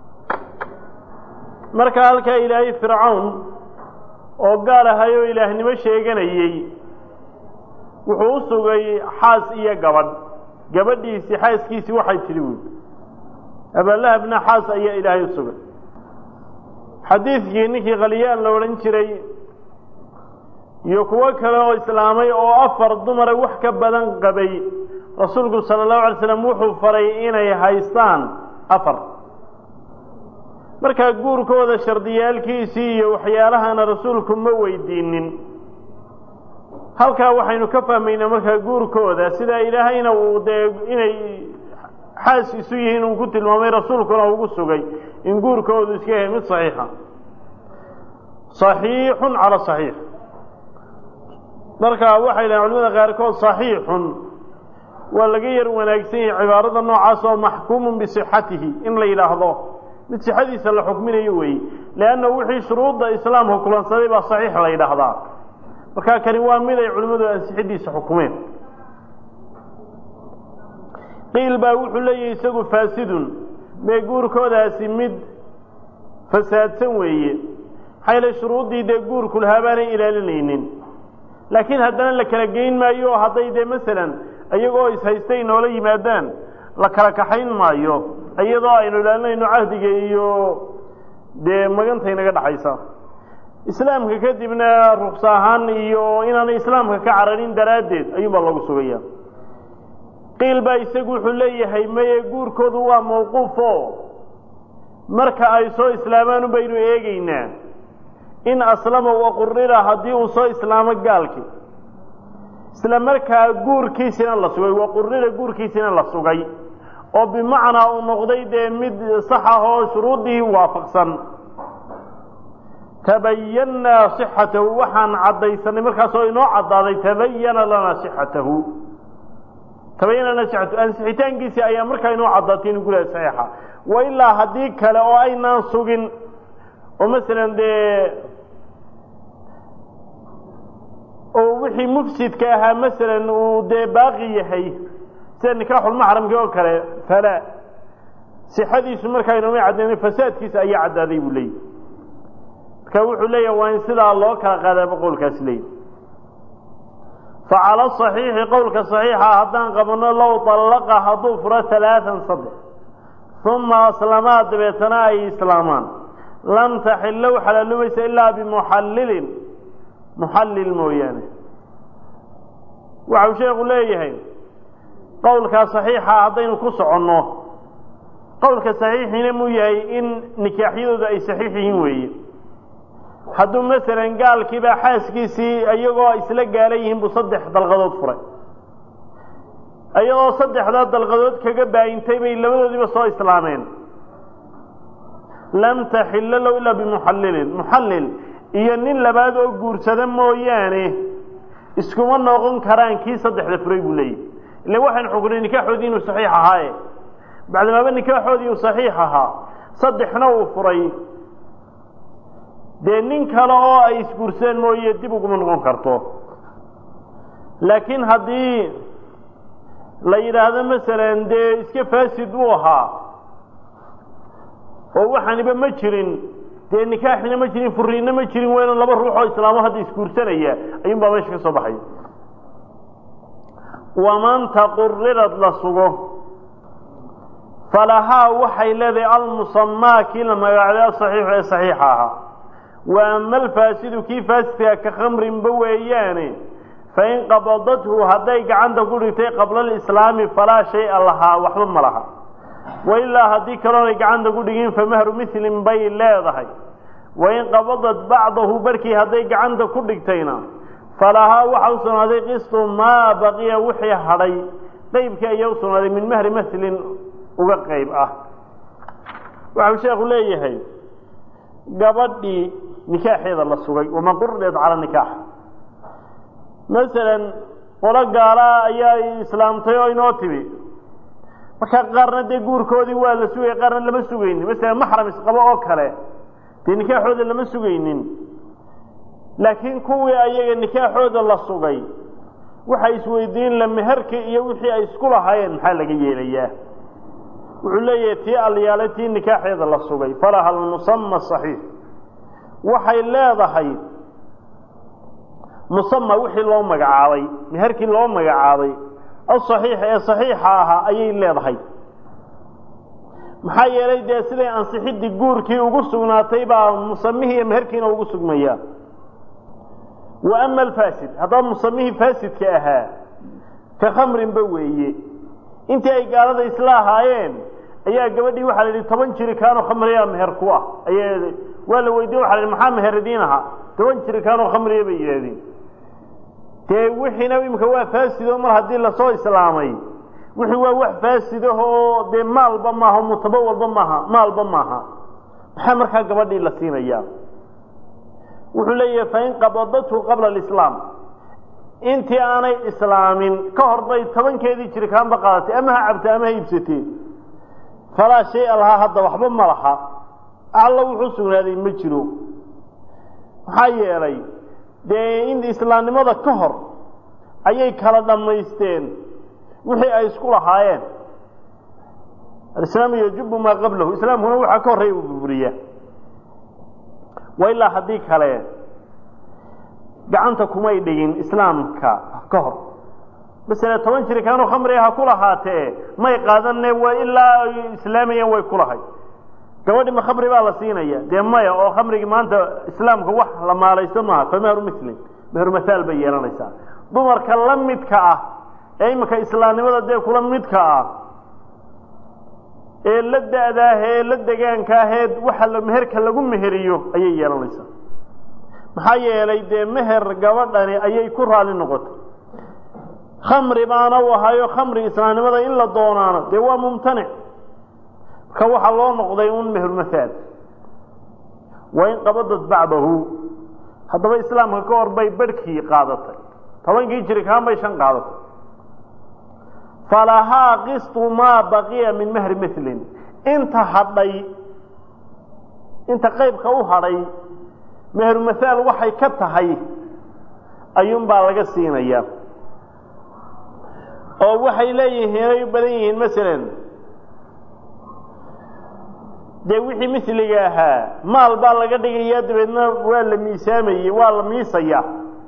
A: marka halkaa ilaahay fircawn oo gaal ahay oo ilaahnimo sheeganayey wuxuu u sugay xaas iyo gabadh gabadhiisii xaaskiisii waxay tidhi buui abalahabna xaas ayaa ilaahay u sugay xadiidkii ninkii khalyaan la odhan jiray iyo kuwo kale oo islaamay oo afar dumara wax ka badan qabay rasuulku sala allahu alay slam wuxuu faray inay haystaan afar markaa guurkooda shardiyaalkiisii iyo waxyaalahana rasuulku ma weydiinin halkaa waxaynu ka fahmaynaa markaa guurkooda sidaa ilaahayna uu dee inay xaas isu yihiin uu ku tilmaamay rasuulkuna ugu sugay in guurkoodu iska yahay mid saxiixa saxiixun cala saxiix marka waxay dhahen culimada qaarkood saxiixun waa laga yar wanaagsan yahay cibaarada noocaas oo maxkuumun bisixatihi in la yidhaahdo mid sixadiisa la xukminayo weeye leanna wixii shuruudda islaamka kulansaday baa saxiix la yidhaahdaa markaa kani waa mid ay culimmadu ansixidiisa xukumeen qiil baa wuxuu leeyahay isagu faasidun mee guurkoodaasi mid fasaadsan weeye maxaa yeele shuruuddii dee guurku lahaa baanay ilaalinaynin laakiin haddana la kala geyn maayo oo hadday dee masalan iyagoo ishaystay noola yimaadaan la kala kaxayn maayo iyadoo aynu ilaalinayno cahdiga iyo dee maganta inaga dhaxaysa islaamka kadibna ruksa ahaan iyo inaanay islaamka ka cararin daraaddeed ayuunbaa loogu sugaya qiil baa isagu wuxuu leeyahay maye guurkoodu waa mawquufo marka ay soo islaamaan baynu eegeynaa in aslama waqurira haddii uu soo islaamo gaalkii isla markaa guurkiisina la sugay waqurira guurkiisina la sugay oo bimacnaa uu noqday dee mid sax ah oo shuruuddii waafaqsan tabayannaa sixatahu waxaan caddaysanay markaasoo inoo caddaaday tabayana lanaa sixatahu tabayana lanaa sixatahu ansixitaankiisii ayaa markaa inoo caddaatay inu gulaha saxiixa wa ilaa haddii kale oo aynaan sugin oo masalan dee oo wixii mufsidka ahaa masalan uu dee baaqi yahay sida nikaaxulmaxramki oo kale falaa sixadiisu markaa inoomay caddaynay fasaadkiisa ayaa caddaaday buu leeyahy marka wuxuu leeyahay waa in sidaa loo kala qaadaaba qowlkaasi leeyahy facala صaxiixi qowlka صaxiixa haddaan qabanno low طallaqa hadduu furo ثalaaثan saddex uma aslamaa dabeetana ay islaamaan lam taxillow xalaalumaysa ilaa bimuxallilin muxallil mooyaane waxau sheekhu leeyahay qowlkaa صaxiixa haddaynu ku soconno qowlka saxiixiina muu yahay in nikaaxyadooda ay saxiix yihiin weeye hadduu masalan gaalkiiba xaaskiisii iyagoo isla gaala yihiin buu saddex dalqadood furay iyadoo saddexdaa dalqadood kaga baayintay bay labadoodiiba soo islaameen lam taxilla low ilaa bimuxallilin muxallil iyo nin labaad oo guursada mooyaane iskuma noqon karaan kii saddexda furay buu leeyahy ila waxaynu xukunay nikaaxoodii inuu saxiix ahaaye bacdimaaba nikaaxoodii uu saxiix ahaa saddexna uu furay dee nin kale oo ay isguurseen mooye dib uguma noqon karto laakiin haddii la yidhaahdo masalan dee iska faasid uu ahaa oo waxaaniba ma jirin dee nikaaxina ma jirin furiinna ma jirin wayna laba ruux oo islaamo hadda isguursanaya ayuun baa meesha ka soo baxay waman taqurirad la sugo falahaa waxay leedahay almusamaa kii la magaacday asaxiixu ee saxiixa ahaa wa ama alfaasidu kii faasidkaa ka khamrinba weeyaane fain qabadathu hadday gacanta ku dhigtay qabla alislaami falaa shay-a lahaa waxba ma laha wailaa haddii kaloonay gacanta ku dhigin famahru milin bay leedahay wain qabadat bacdahu barhkii hadday gacanta ku dhigtayna falahaa waxa u sugnaaday qistu maa baqiya wixii hadhay qeybkii ayaa u sugnaaday min mahri maslin uga qeyb ah waxau sheekhu leeyahay gabadhii nikaaxeeda la sugay waman qurdeed cala nikaax masalan qolo gaalaa ayaa islaamtay oo inoo timi marka qaarna dee guurkoodii waa la sugaya qaarna lama sugaynin masalan maxram isqabo oo kale dee nikaaxooda lama sugaynin laakiin kuwii ayaga nikaaxooda la sugay waxay isweydiin la meherka iyo wixii ay isku lahaayeen maxaa laga yeelayaa wuxuu leeyahay tii alyaale tii nikaaxeeda la sugay falaha almusama saxiix waxay leedahay musama wixii loo magacaabay meherkii loo magacaabay asaxiix ee saxiixa ahaa ayay leedahay maxaa yeelay dee siday ansixidii guurkii ugu sugnaatay baa musamihii iyo meherkiina ugu sugmaya wa ama alfaasid haddaba musamihii faasidka ahaa ka khamrinba weeye intii ay gaalada isla ahaayeen ayaa gabadhii waxaa la yidhi toban jirikaanoo khamriyaa meher ku ah aya waa la weydiye waxa la yidhi maxaa meher idiin ahaa toban jirikaanoo khamriya bay yidhahdeen dee wixiina imika waa faasido mar haddii lasoo islaamay wixii waa wax faasidahoo dee maalba maaha mutabo walba maaha maalba maaha maxaa markaa gabadhii la siinayaa wuxuu leeyahay fain qabadathu qabla alislaam intii aanay islaamin ka hor bay tobankeedii jirikaanba qaadatay ama ha cabta ama ha iibsatee falaa shay-a lahaa hadda waxba ma laha alla wuxuu sugnaaday ma jiro maxaa yeelay dee in islaamnimada ka hor ayay kala dhammaysteen wixii ay isku lahaayeen alislaamu yajubu maa qablahu islaamkuna waxaa ka horreeya uu burburiyaa wa ilaa haddii kale gacanta kumay dhigin islaamka ka hor masele toban jirikaanoo khamriga ha ku lahaatee may qaadanne waa ilaa ay islaamayeen way ku lahay gabadhi ma khamri baa la siinaya dee maya oo khamrigii maanta islaamka wax la maalaysto maaha fa mehru mislin mehru mathaal bay yeelanaysaa dumarka la midka ah ee iminka islaamnimada dee kula midka ah ee la da-daah ee la degaankaahee waxa meherka lagu meheriyo ayay yeelanaysaa maxaa yeelay dee meher gabadhani ayay ku raali noqotay khamri baana u ahayo khamri islaamnimada in la doonaano dee waa mumtanic marka waxaa loo noqday un mehermathaal waa in qabadad bacdahu haddaba islaamka ka hor bay barhkii qaadatay tobankii jirikaan bay shan qaadatay falahaa qistu maa baqiya min mehri milin inta hadhay inta qaybka u hadhay meheru mathaal waxay ka tahay ayuunbaa laga siinayaa oo waxay leeyihiin ay u badan yihiin masalan dee wixii misliga ahaa maal baa laga dhigayaa dabeedna waa la miisaamayey waa la miisayaa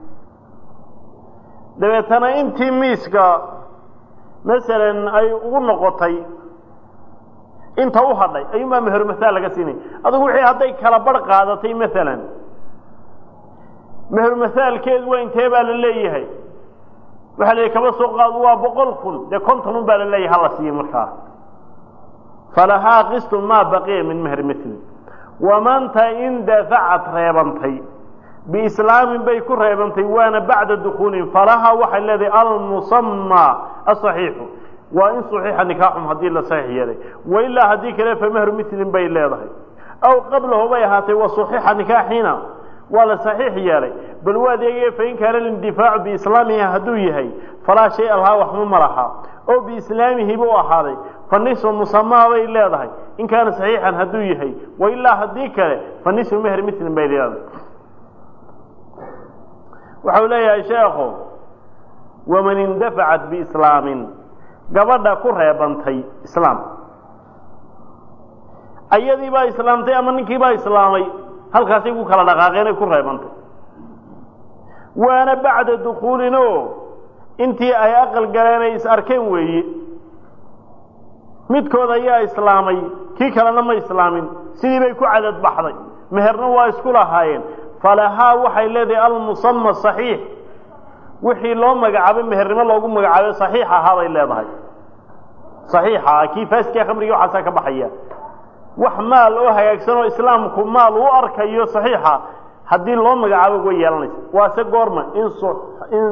A: dabeetana intii miiska masalan ay ugu noqotay inta u hadhay ayuunbaa meheru mathaal laga siinaya adugu wixii hadday kala barh qaadatay masalan meheru mathaalkeedu waa intee baa la leeyahay waxaa la kaba soo qaado waa boqol kun dee konton un baa la leeyahay hala siiyo markaa falahaa qistu maa baqiya min mehri mili wamanta in dafacad reebantay biislaamin bay ku reebantay waana bacda dukuulin falahaa waxay leedahay almusamaa asaxiixu waa in saxiixa nikaaxum haddii la saxiix yeelay wailaa haddii kale fa mehru milin bay leedahay aw qablahu bay ahaatay wa saxiixa nikaaxiina waa la saxiix yeelay bal waa adeegaya fain kaana lindifaacu biislaamihi hadduu yahay falaa shay lahaa waxba ma laha oo biislaamihi buu ahaaday fa nisfu musamaa bay leedahay in kaana saxiixan hadduu yahay wailaa haddii kale fa nisfu mehri milin bay leedahay waxau leeyahay sheekhu waman indafacat biislaamin gabadha ku reebantay islaam ayadii baa islaamtay ama ninkii baa islaamay halkaasay ku kala dhaqaaqeenay ku reebantay waana bacda dukuulin oo intii ay aqal galeen ay is arkeen weeye midkood ayaa islaamay kii kalena ma islaamin sidii bay ku cadad baxday meherna waa isku lahaayeen falahaa waxay leedahay almusama saxiix wixii loo magacaabay mehernimo loogu magacaabay saxiix ahaa bay leedahay saxiixa ah kii faasidkaa khamrigii waxaasaa ka baxaya wax maal oo hagaagsan oo islaamku maal u arkayo saxiixa haddii loo magacaabo way yeelanaysa waase goorma in in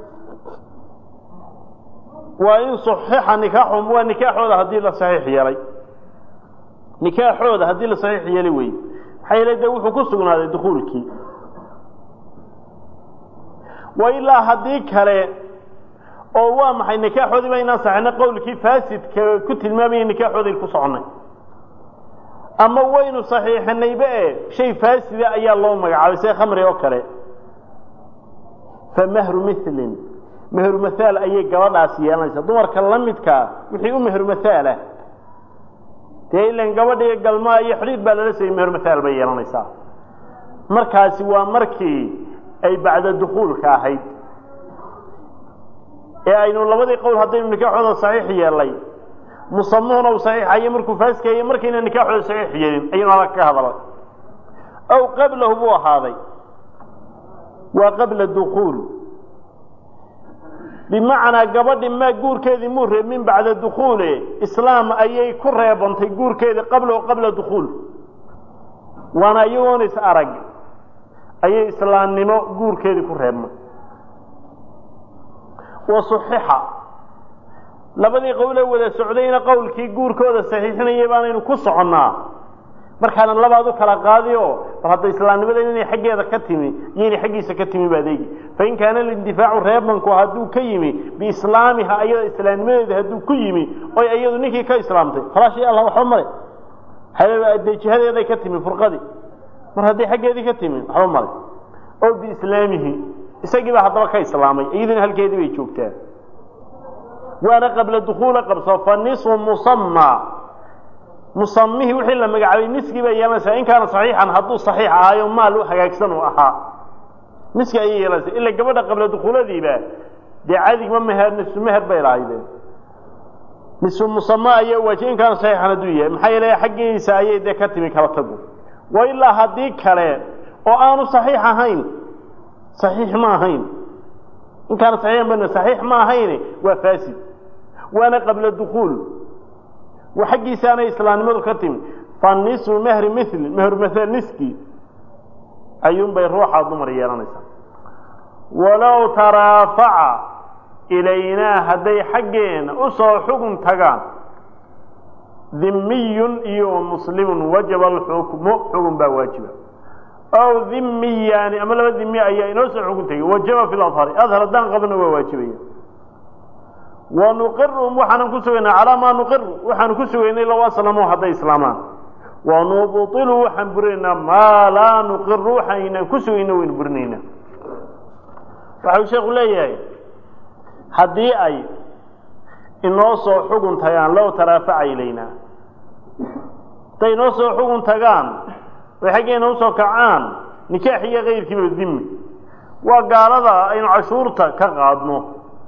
A: waa in saxiixa nikaaxum waa nikaaxooda haddii la saxiix yeelay nikaaxooda haddii la saxiix yeelay wey maxaa yeele de wuxuu ku sugnaaday dukuulkii wa ilaa haddii kale oo waa maxay nikaaxoodii ba inaan saxina qowlkii faasidka ku tilmaamayay nikaaxoodii ku soconay ama waynu saxiixinayba e shay faasida ayaa loo magacaabay sida khamri oo kale fa mahru milin mehru mathaal ayay gabadhaasi yeelanaysaa dumarka la midkaa wixii u mehru mathaalah dee ilan gabadhiga galmaa iyo xidhiid baa lala sayay mehru mathaal bay yeelanaysaa markaasi waa markii ay bacda dukuulka ahayd ee aynu labadii qowl haddaynu nikaaxooda saxiix yeelay musamuhuna uu saxiixayo markuu faaskaye markayna nikaaxooda saxiix yeelin ayaynu adag ka hadalay aw qablahu buu ahaaday waa qabla dukuul bimacnaa gabadhi maa guurkeedii muu reebmin bacda dukuule islaam ayay ku reebantay guurkeedii qablahu qabla dukuul waana iyagoon is arag ayay islaamnimo guurkeedii ku reebmay wa suxixa labadii qowlee wada socdayna qowlkii guurkooda saxiixinaya baanaynu ku soconnaa markaana labaad u kala qaadi oo bal hadda islaamnimada inay xaggeeda ka timi iyo inay xaggiisa ka timi ba adeegi fain kaana lindifaacu reebanku hadduu ka yimi biislaamiha ayada islaamnimadeeda hadduu ku yimi oy iyadu ninkii ka islaamtay khalaas ya allah waxba male dee jihadeeday ka timi furqadii mar hadday xaggeedii ka timi waxba male oo biislaamihi isagii baa haddaba ka islaamay iyaduna halkeedii bay joogtaa waana qabla dukuula qabso fa nisu musama musamihii wixii la magacaabay niskii bay yeelanaysaa in kaana saxiixan hadduu saxiix ahaayo maal u hagaagsan uu ahaa niski ayay yeelanaysaa ila gabadha qabla dukuuladiiba dee cadigma meher nisu meher bay lahaydeen nisu musama ayaa waajiy in kaana saxiixan hadduu yahay maxaa yeele xaggiisa ayay dee ka timi kala tagu wa ilaa haddii kale oo aanu saxiix ahayn saxiix ma ahayn in kaana saxiixan ban saxiix ma ahayn waa faasid waana qabla dukuul wa xaggiisaanay islaamnimadu ka timi fa nisu mehri mili mehru mathal niski ayuunbay ruuxa dumar yeelanaysaa walow taraafaca ilaynaa hadday xaggeena usoo xugun tagaan dimiyun iyo muslimun wajaba alxukmu xugun baa waajiba aw dhimiyaani ama laba dhimi ayaa inoo soo xugun tegay wajaba fi lahari adhar haddaan qabna waa waajibaya wa nuqiruhum waxaanan ku sugaynaa calaa maa nuqiru waxaanu ku sugaynay low aslamu hadday islaamaan wa nubtilu waxaan burinaynaa maa laa nuqiru waxaynaan ku sugayna waynu burinaynaa waxau sheekhu leeyahay haddii ay inoo soo xugun tagaan low taraafaca ilaynaa hadday inoo soo xugun tagaan way xaggeena usoo kacaan nikaax iyo kayrkiiba dimi waa gaalada aynu cashuurta ka qaadno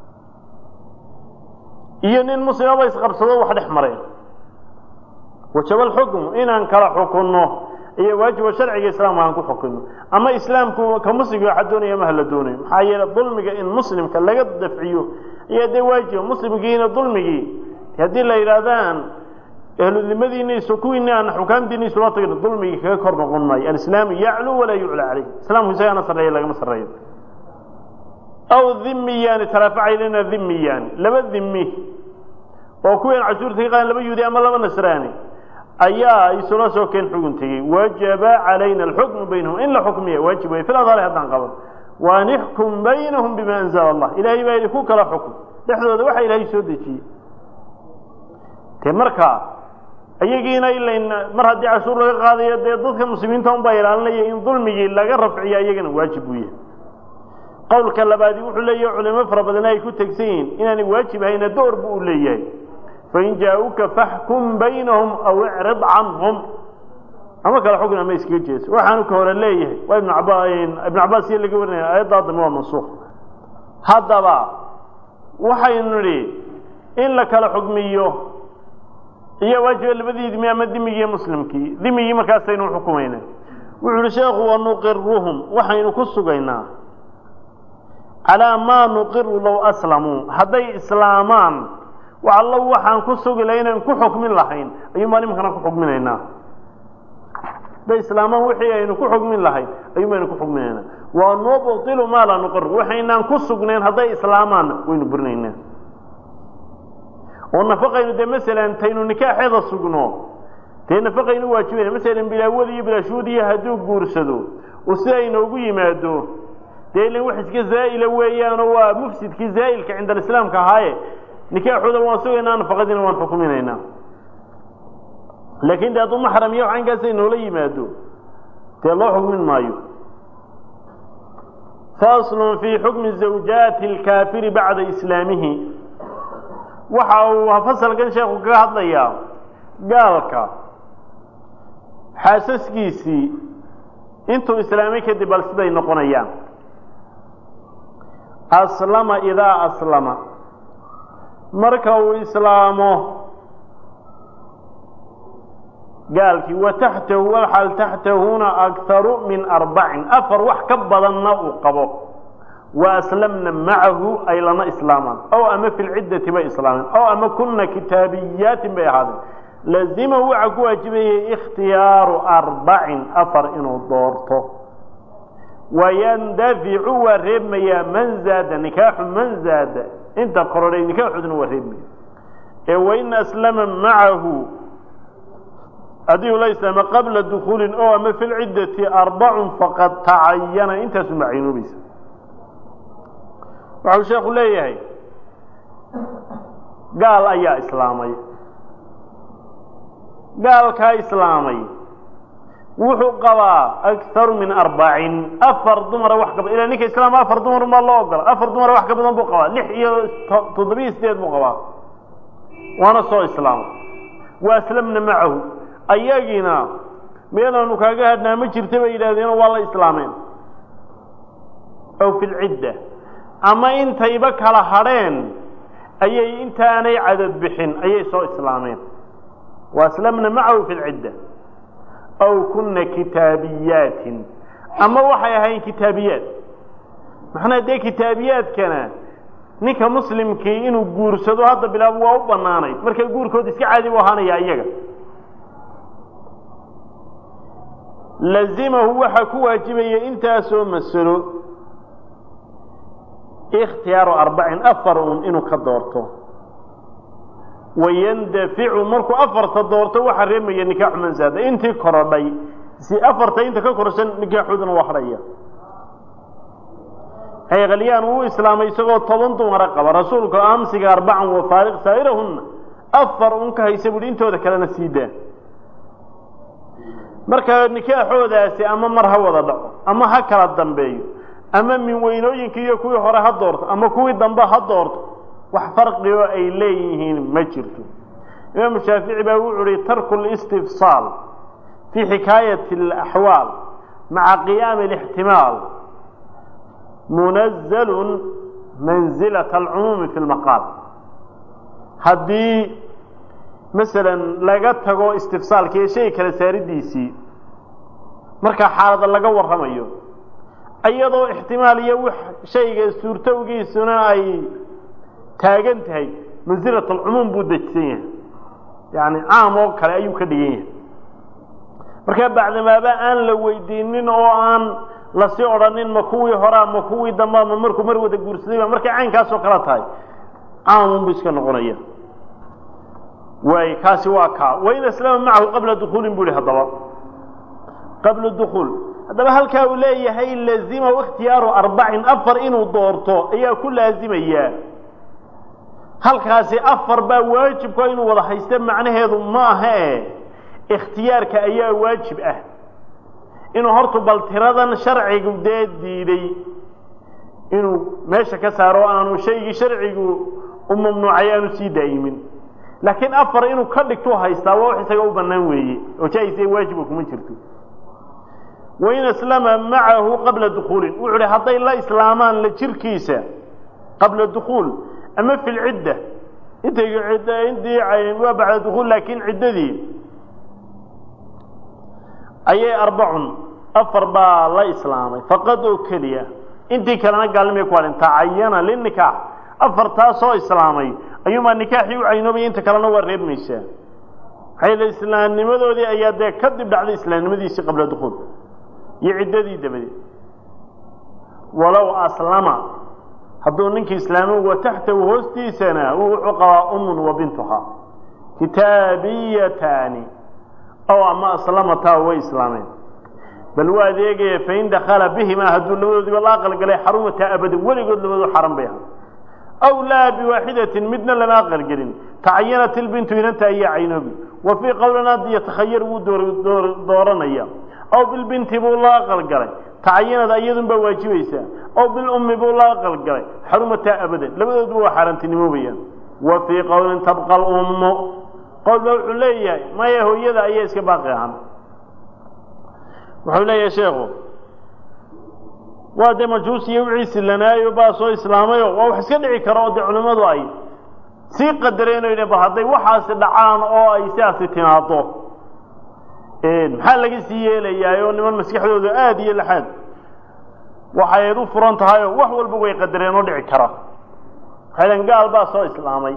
A: iyo nin muslimaba isqabsado wax dhex mareen wajaba alxukmu inaan kala xukunno iyo waajiba sharciga islaamka aan ku xukunno ama islaamku ka muslimka waxa doonaya ama hala doonayo maxaa yeele dulmiga in muslimka laga dafciyo ayaa dee waajiba muslimkiina dulmigii haddii la yidhaahdaan ahludimadiiniisu kuwiini aan xukaamtiini isula tagno dulmigii kaga kor noqon maayo alislaamu yaclu walaa yucla caleyh islaamku isagaana sarreeya lagama sarreeyo aw dhimiyaani taraafacaylana dhimiyaani laba dhimi oo kuween cashuurta ka qaadan laba yuudi ama laba nasraani ayaa isula soo keen xugun tegey wajaba calayna alxukmu baynahum in la xukmiya waajib wey fil adhaari haddaan qaban waan ixkum baynahum bima anzala allah ilaahay baa idinku kala xukum dhexdooda waxa ilaahay soo dejiyey te markaa iyagiina ilayn mar haddii cashuur laga qaadayo dee dadka muslimiinta un baa ilaalinaya in dulmigii laga rafciya iyagana waajib buu yahay qowlka labaadi wuxuu leeyahay culimo fara badan ay ku tegsan yihiin inaanay waajib ahayna door bu u leeyahay fain jaa-uka faxkum baynahum aw icrid canhum ama kale xukun ama iskaga jeeso waxaanu ka hore leeyahay waa ibn aba ibnu cabaas iyo laga warinaya aayaddaa dambe waa mansuuq haddaba waxaynu nidhi in la kala xukmiyo iyo waajiba labadii dimi ama dimigii muslimkii dimigii markaasaynu xukumayna wuxu uhi sheekhu wanuqiruhum waxaynu ku sugaynaa calaa maa nuqiru low aslamuu hadday islaamaan wax allo waxaan ku sugi lahay inaan ku xukmin lahayn ayuun baan iminkana ku xukminaynaa hadday islaamaan wixii aynu ku xukmin lahayn ayuun baynu ku xukminaynaa wa nubtilu maa laa nuqiru waxaynaan ku sugnayn hadday islaamaanna waynu burinaynaa oo nafaqaynu dee masalan taynu nikaaxeeda sugno dee nafaqaynu waajibayna masalan bilaawad iyo bilaashuudiya hadduu guursado oo sida inoogu yimaado dee ilan wax iska zaa'ila weeyaanoo waa mufsidkii zaa'ilka cinda alislaamka ahaaye nikaaxooda waan sugaynaa nafaqadiina waan xukuminaynaa laakiin de hadduu maxram iyo caynkaasay noola yimaado dee loo xukmin maayo faslun fii xukmi zawjaati alkaafiri bacda islaamihi waxa uu fasalkan sheekhu kaga hadlayaa gaalka xaasaskiisii intuu islaamay kadib bal siday noqonayaan aslama idaa aslama marka uu islaamo gaalkii wa taxtahu walxal taxtahuna akharu min arbacin afar wax ka badanna uu qabo wa aslamna macahu ay lana islaamaan ow ama fi lciddati bay islaameen ow ama kuna kitaabiyaatin bay ahaadeen lazimahu waxaa ku waajibayay ikhtiyaaru arbacin afar inuu doorto wayandaficu waa reebmayaa man zaada nikaaxu man zaada inta korodhay nikaaxooduna waa reebmaya ee wain aslama macahu haddii uu la islaamo qabla dukuulin oo ama fi lciddati arbacun faqad tacayana intaasu macaynoobaysa waxau sheekhu leeyahay gaal ayaa islaamay gaalkaa islaamay wuxuu qabaa akharu min arbacin afar dumara wax ka badan ila ninka islaama afar dumar maa loo ogola afar dumara wax ka badan buu qabaa lix iyo toddobiyo sideed buu qabaa waana soo islaamay wa aslamna macahu ayagiina meelaanu kaaga hadhnaa ma jirta bay yidhahdeen waa la islaameen ow fi lcidda ama intayba kala hadheen ayay intaanay cadad bixin ayay soo islaameen wa aslamna macahu fi lcidda aw kuna kitaabiyaatin ama waxay ahayn kitaabiyaad maxnaa dee kitaabiyaadkana ninka muslimkii inuu guursado hadda bilaabo waa u banaanayd marka guurkooda iska caadi bu ahaanaya iyaga lazimahu waxaa ku waajibaya intaasoo masalo ikhtiyaaru arbacin afar un inuu ka doorto wayandaficu markuu afarta doorto waxaa reemaya nikaaxu man zaada intii korodhay si afarta inta ka korsan nikaaxooduna waa hadhaya hayqalyaan wuu islaamay isagoo toban dumara qaba rasuulka amsiga arbacan wa faariq saa'irahunna afar un ka haysa buuhi intooda kalena sii daa marka nikaaxoodaasi ama mar ha wada dhaco ama ha kala dambeeyo ama min weynooyinkii iyo kuwii hore ha doorto ama kuwii dambe ha doorto wax farqioo ay leeyihiin ma jirto imaamu shaafici baa wuxu uhi tarku listifsaal fii xikaayati alaxwaal maca qiyaami alixtimaal munazalun manzilata alcumuumi fi lmaqaal haddii masalan laga tago istifsaalka iyo shay kala saaridiisii markaa xaalada laga warramayo iyadoo ixtimaal iyo w shayga suurtowgiisuna ay taagan tahay mansilat alcumuum buu dejisan yahay yani caam oo kale ayuu ka dhigan yahay markaa bacdamaaba aan la weydiinin oo aan lasii odhanin ma kuwii horaa ma kuwii dambaa ma markuu mar wada guursaday ba markay caynkaasoo kale tahay caamun bu iska noqonaya waay kaasi waa kaa wain aslama macahu qabla dukuulin bu ihi haddaba qabla dukuul haddaba halkaa uu leeyahay lazimahu ikhtiyaaru arbacin afar inuu doorto ayaa ku laazimayaa halkaasi afar baa waajibka inuu wada haysta macnaheedu ma aha e ikhtiyaarka ayaa waajib ah inuu horta bal tiradan sharcigu dee diiday inuu meesha ka saaro o aanu shaygii sharcigu u mamnuucay aanu sii daa'imin laakiin afar inuu ka dhigtuu haystaa waa wax isaga u bannaan weeye oo jaa-is ee waajiba kuma jirto wain aslama macahu qabla dukuulin wuxuu hi hadday la islaamaan la jirkiisa qabla dukuul ama fi lcidda intay intii waa bacda dukuul laakiin ciddadii ayay arbacun afar baa la islaamay faqad oo keliya intii kalena gaalnimay ku hadhin tacayana linikaax afartaasoo islaamay ayuunbaa nikaaxii u caynoobaya inta kalena waa reebmaysaa maxay islaamnimadoodii ayaa dee kadib dhacday islaamnimadiisii qabla dukuul iyo ciddadii dabadeed walow aslama hadduu ninkii islaamo wa taxtahu hoostiisana wuxuu qabaa umun wa bintuhaa kitaabiyataani ow ama aslamataa way islaameen bal waa adeegaya fain dakala bihimaa hadduu labadoodiba la aqalgalay xarumataa abadan weligood labadoo xaran bay ahaa aw laa biwaaxidatin midna lama aqalgelin tacayanat ilbintu inanta ayaa caynoobi wa fii qowlina yatakhayar wuu dooranaya aw bilbinti buu la aqalgalay tacayanad iyadun baa waajibaysaa aw bilummi buu la aqalgalay xarumataa abadan labadoodba waa xaaraantinimoobayaan wa fii qowlin tabqa alummu qowl baa wuxuu leeyahay maya hooyada ayaa iska baaqi ahaan wuxuu leeyahay sheekhu waa dee majuusiyo wixii silanaayo baa soo islaamayo waa wax iska dhici karo oo dee culimmadu ay sii qadareenoo yidheen ba hadday waxaasi dhacaan oo ay sidaasi timaado maxaa laga sii yeelayaayoo niman maskaxdooda aada iyo laxaad waxayd u furan tahayoo wax walba way qadareen oo dhici kara waxaydan gaal baa soo islaamay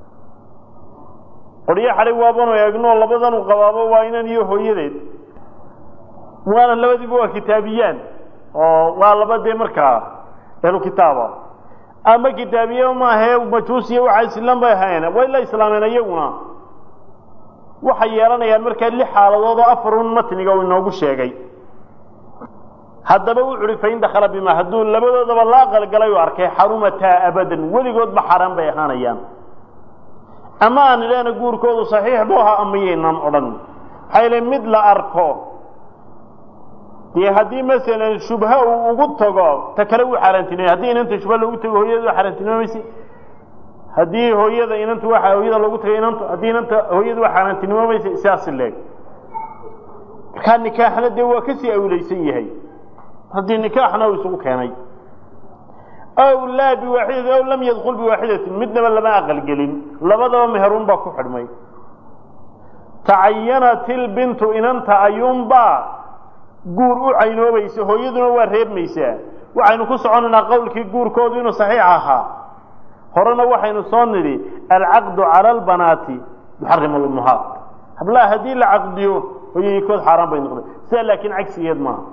A: qoryo xadhay waabanu eegnoo labadan u qabaabo waa inan iyo hooyadeed waana labadiiba waa kitaabiyaan oo waa laba dee markaa ehlu kitaaba ama kitaabiye maahae majuusiya waxaa islan bay ahayn way la islaameen iyaguna waxay yeelanayaan markaa lix xaaladood oo afarun matniga uu inoogu sheegay haddaba wuxu uhi fain dakhala bima hadduu labadoodaba la aqalgalay u arkay xarumataa abadan weligoodba xaaraan bay ahaanayaan ama aan idhaahna guurkoodu saxiix buu ahaa amayaynan odhan maxaa yale mid la arko dee haddii masalan shubha uu ugu tago ta kale wuu xaaraantinimay haddii inanta shubha loogu tago hooyada waa xaaraantinimamayse haddii hooyada inanta waa hooyada loogu tagay inantu haddii inanta hooyada waa xaaraantinimamayse sidaas leeg markaa nikaaxna dee waa kasii awlaysan yahay haddii nikaaxna uu isugu keenay aw laa biwaaxidati aw lam yadkul biwaaxidatin midnaba lama aqalgelin labadaba meherun baa ku xidhmay tacayanat ilbintu inanta ayuunbaa guur u caynoobaysa hooyaduna waa reebmaysaa waxaynu ku soconaynaa qowlkii guurkoodu inuu saxiix ahaa horena waxaynu soo nidhi alcaqdu cala albanaati yuxarim alummahaat hablaha haddii la caqdiyo hooyaykood xaaraan bay noqday sidaa laakiin cagsigeed maaha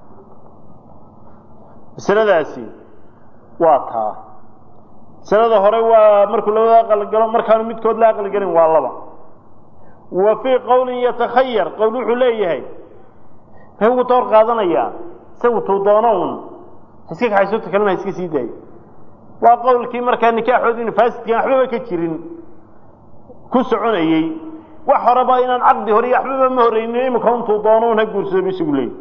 A: masaladaasi waa taa masalada hore waa markuu labada aqalgalo markaanu midkood la aqalgelin waa laba wa fii qowlin yatakhayar qowl wuxuu leeyahay u toor qaadanayaa isagu tuu doono un iska kaxaysota kalena iska sii daayo waa qowlkii markaa nikaaxoodi inu faasidkan waxbaba ka jirin ku soconayey wax horeba inaan caqdi hore iyo waxbaba ma horeynin imika untuu doono un ha guursado bu isagu leeyay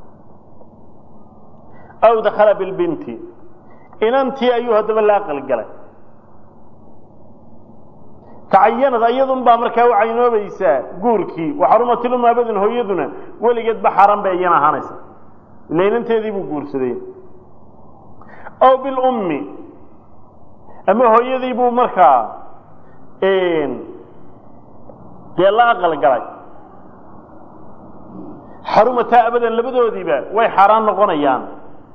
A: aw dakhala bilbinti inantii ayuu haddaba la aqalgalay tacayanad iyadun baa markaa u caynoobaysaa guurkii waxarumatilum abadan hooyaduna weligeedba xaaraan bay iyana ahaanaysa ila inanteedii buu guursaday aw bilummi ama hooyadii buu markaa dee la aqalgalay xarumataa abadan labadoodiiba way xaaraan noqonayaan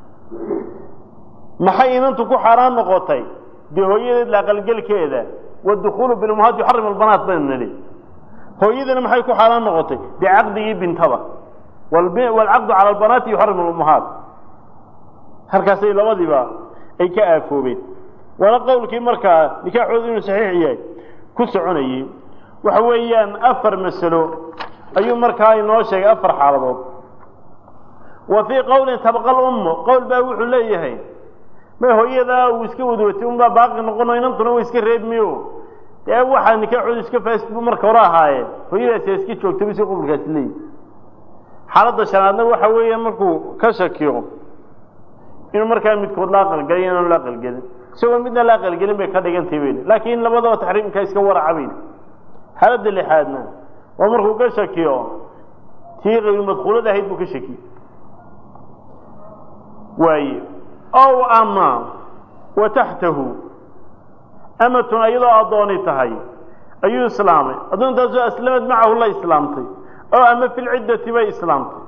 A: maxay inantu ku xaaraan noqotay dee hooyadeed la aqalgelkeeda wاdukulu bilummahaat yuxarim albanaat baynu nidhi hooyadana maxay ku xaaraan noqotay dee caqdigii bintada waalcaqdu cala albanaati yuxarim alummahaat halkaasay labadiiba ay ka aafoobeen waana qowlkii markaa nikaaxoodu inuu saxiix yahay ku soconayey waxa weeyaan afar masalo ayuu markaa inoo sheegay afar xaaladood wa fii qowlin tabqa lummu qowl baa wuxuu leeyahay may hooyadaa uu iska wadwatay unbaa baaqi noqono inantuna wa iska reebmiyo dee waxaa nikaaxoodu iska faasid bu marka hore ahaaye hooyadaasi iska joogta bu si qubulkaasi leeyahy xaaladda shanaadna waxa weeya markuu ka shakiyo inuu markaa midkood la aqalgelay inaanu la aqalgelin isagoo midna la aqalgelin bay ka dhigantay bayne laakiin labadaba taxriimkaa iska waraca bayne xaaladda lixaadna waa markuu ka shakiyo tii qayru madkuulada ahayd buu ka shakiye waaye ow ama wa taxtahu amatun iyadoo addooni tahay ayuu islaamay addoontaasoo aslamad macahu la islaamtay oo ama fi lciddati bay islaamtay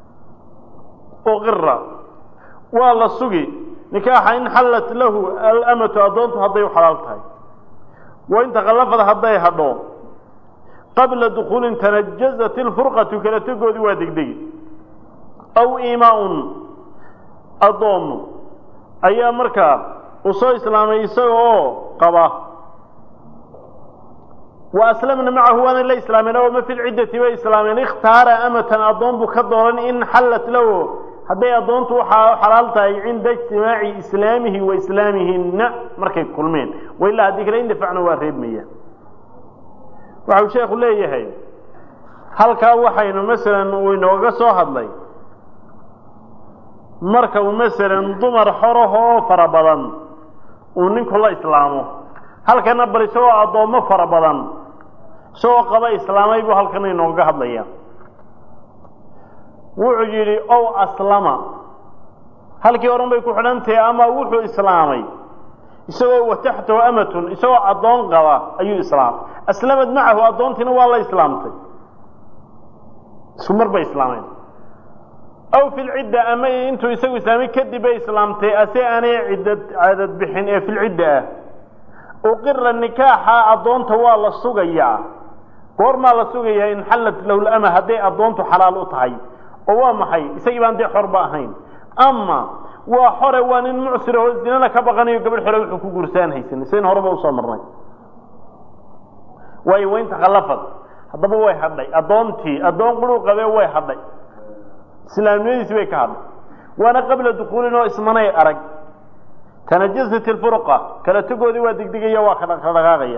A: uqira waa la sugi nikaaxa in xallat lahu alamatu addoontu hadday u xalaal tahay wa in takhallafad hadday hadho qabla dukuulin tanajazat ilfurqatu kala tegoodii waa degdegi aw imaa-un addoommo ayaa markaa uu soo islaamay isaga oo qaba wa aslamna macahu waanay la islaameen oo ma fi lciddati bay islaameen ikhtaara amatan addoon buu ka dooran in xallat lahu hadday addoontu waxaa xalaal tahay cinda ijtimaaci islaamihi wa islaamihinna markay kulmeen wailaa haddii kale indafacna waa reebmaya waxau sheekhu leeyahay halkaa waxaynu masalan uu inooga soo hadlay marka uu masalan dumar xorahoo fara badan uu ninku la islaamo halkana bal isagoo addoommo fara badan isagoo qaba islaamay buu halkana inooga hadlaya wuxuu yidhi ow aslama halkii horan bay ku xidhan tahay ama wuxuu islaamay isagoo wataxtahu amatun isagoo addoon qaba ayuu islaamay aslamad macahu addoontiina waa la islaamtay isku mar bay islaameen aw fi lcidda ama intuu isagu islaamay kadib bay islaamtay ase aanay ciddad cadad bixin ee filcidda ah uqira nikaaxa addoonta waa la sugayaa goormaa la sugayaa in xallat lahu lama hadday addoontu xalaal u tahay oo waa maxay isagii baan dee xorba ahayn ama waa xore waa nin mucsir oo zinana ka baqanayo gabadh xore wuxuu ku guursaan haysan sidayn horeba usoo marnay waayo waynta khallafad haddaba way hadhay addoontii addoon quruu qabee way hadhay islaamnimadiisi bay ka hadhay waana qabla dukuulin oo ismanay arag tanajasat ilfurqa kala tegoodii waa degdegaya waa ka dhaqaaqaya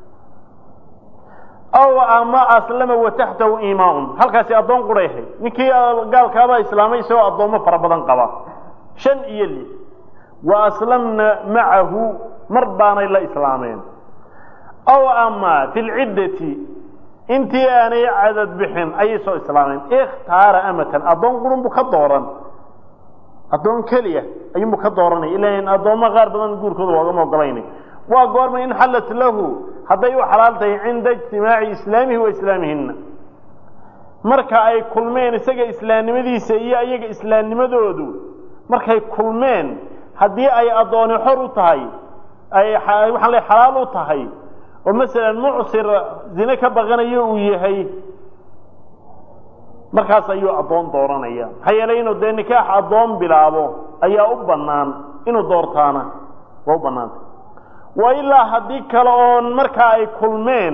A: aw ama aslama wataxtahu iimaaun halkaasi addoon quray ahayd ninkii gaalkaabaa islaamay isagoo addoommo fara badan qaba shan iyo lix wa aslamna macahu mar baanay la islaameen aw ama fi lciddati intii aanay cadad bixin ayay soo islaameen ikhtaara amatan addoon qurun buu ka dooran addoon keliya ayuunbu ka dooranay ilan addoommo qaar badan guurkooda loogama ogolaynay waa goorma in xallat lahu hadday u xalaal tahay cinda ijtimaaci islaamihi wa islaamihina marka ay kulmeen isaga islaamnimadiisa iyo iyaga islaamnimadoodu markay kulmeen haddii ay addooni xor u tahay ay waxaan le xalaal u tahay oo masalan mucsir zine ka baqanayo uu yahay markaas ayuu addoon dooranaya maxaa yeelay inuu dee nikaax addoon bilaabo ayaa u bannaan inuu doortaana waa u bannaanta wa ilaa haddii kale oon markaa ay kulmeen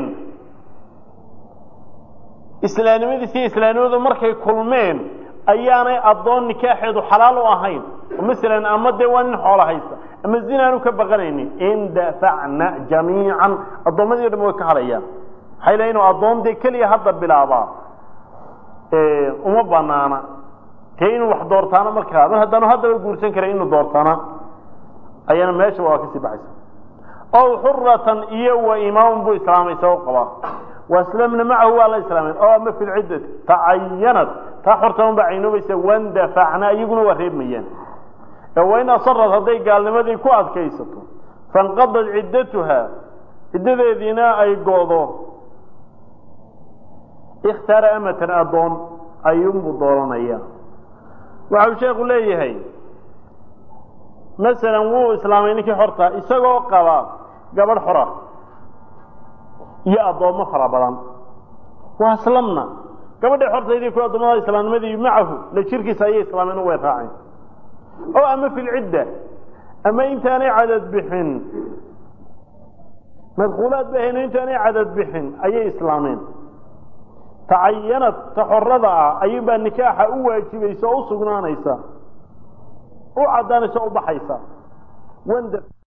A: islaamnimadiisi iyo islaamnimadu markay kulmeen ayaanay addoon nikaaxeedu xalaal u ahayn oo masalan ama dee waa nin xoolo haysta ama zinaanu ka baqanaynin indafacna jamiican addoommadii o dham way ka hadhayaan maxay leeyiin addoon dee keliya hadda bilaabaa uma banaana dee inuu wax doortaano markaa mar haddaanu haddaba guursan karay inuu doortaana ayaana meesha waa kasii baxaysa ow xuratan iyo wa imaamun buu islaamay isagoo qabaa waslamna macahu waa la islaameen oo ama fi lciddati tacayanad taa xortan baa caynoobaysa wandafacna iyaguna waa reebmayaan ee wain asarad hadday gaalnimadii ku adkaysato fanqadad ciddatuha ciddadeediina ay go'do ikhtaara amatan addoon ayuunbuu dooranaya waxau sheekhu leeyahay masalan wuu islaamay ninkii xorta isagoo qaba gabadh xora iyo addoommo fara badan waa aslamna gabadhii xortaydii ku addoommada islaamnimadii macahu la jirkiisa ayay islaameen way raaceen oo ama fi lcidda ama intaanay cadad bixin madkuulaad ba hayno intaanay cadad bixin ayay islaameen tacayanad ta xorada ah ayuunbaa nikaaxa u waajibaysa oo u sugnaanaysa u caddaanaysa o u baxaysa wanda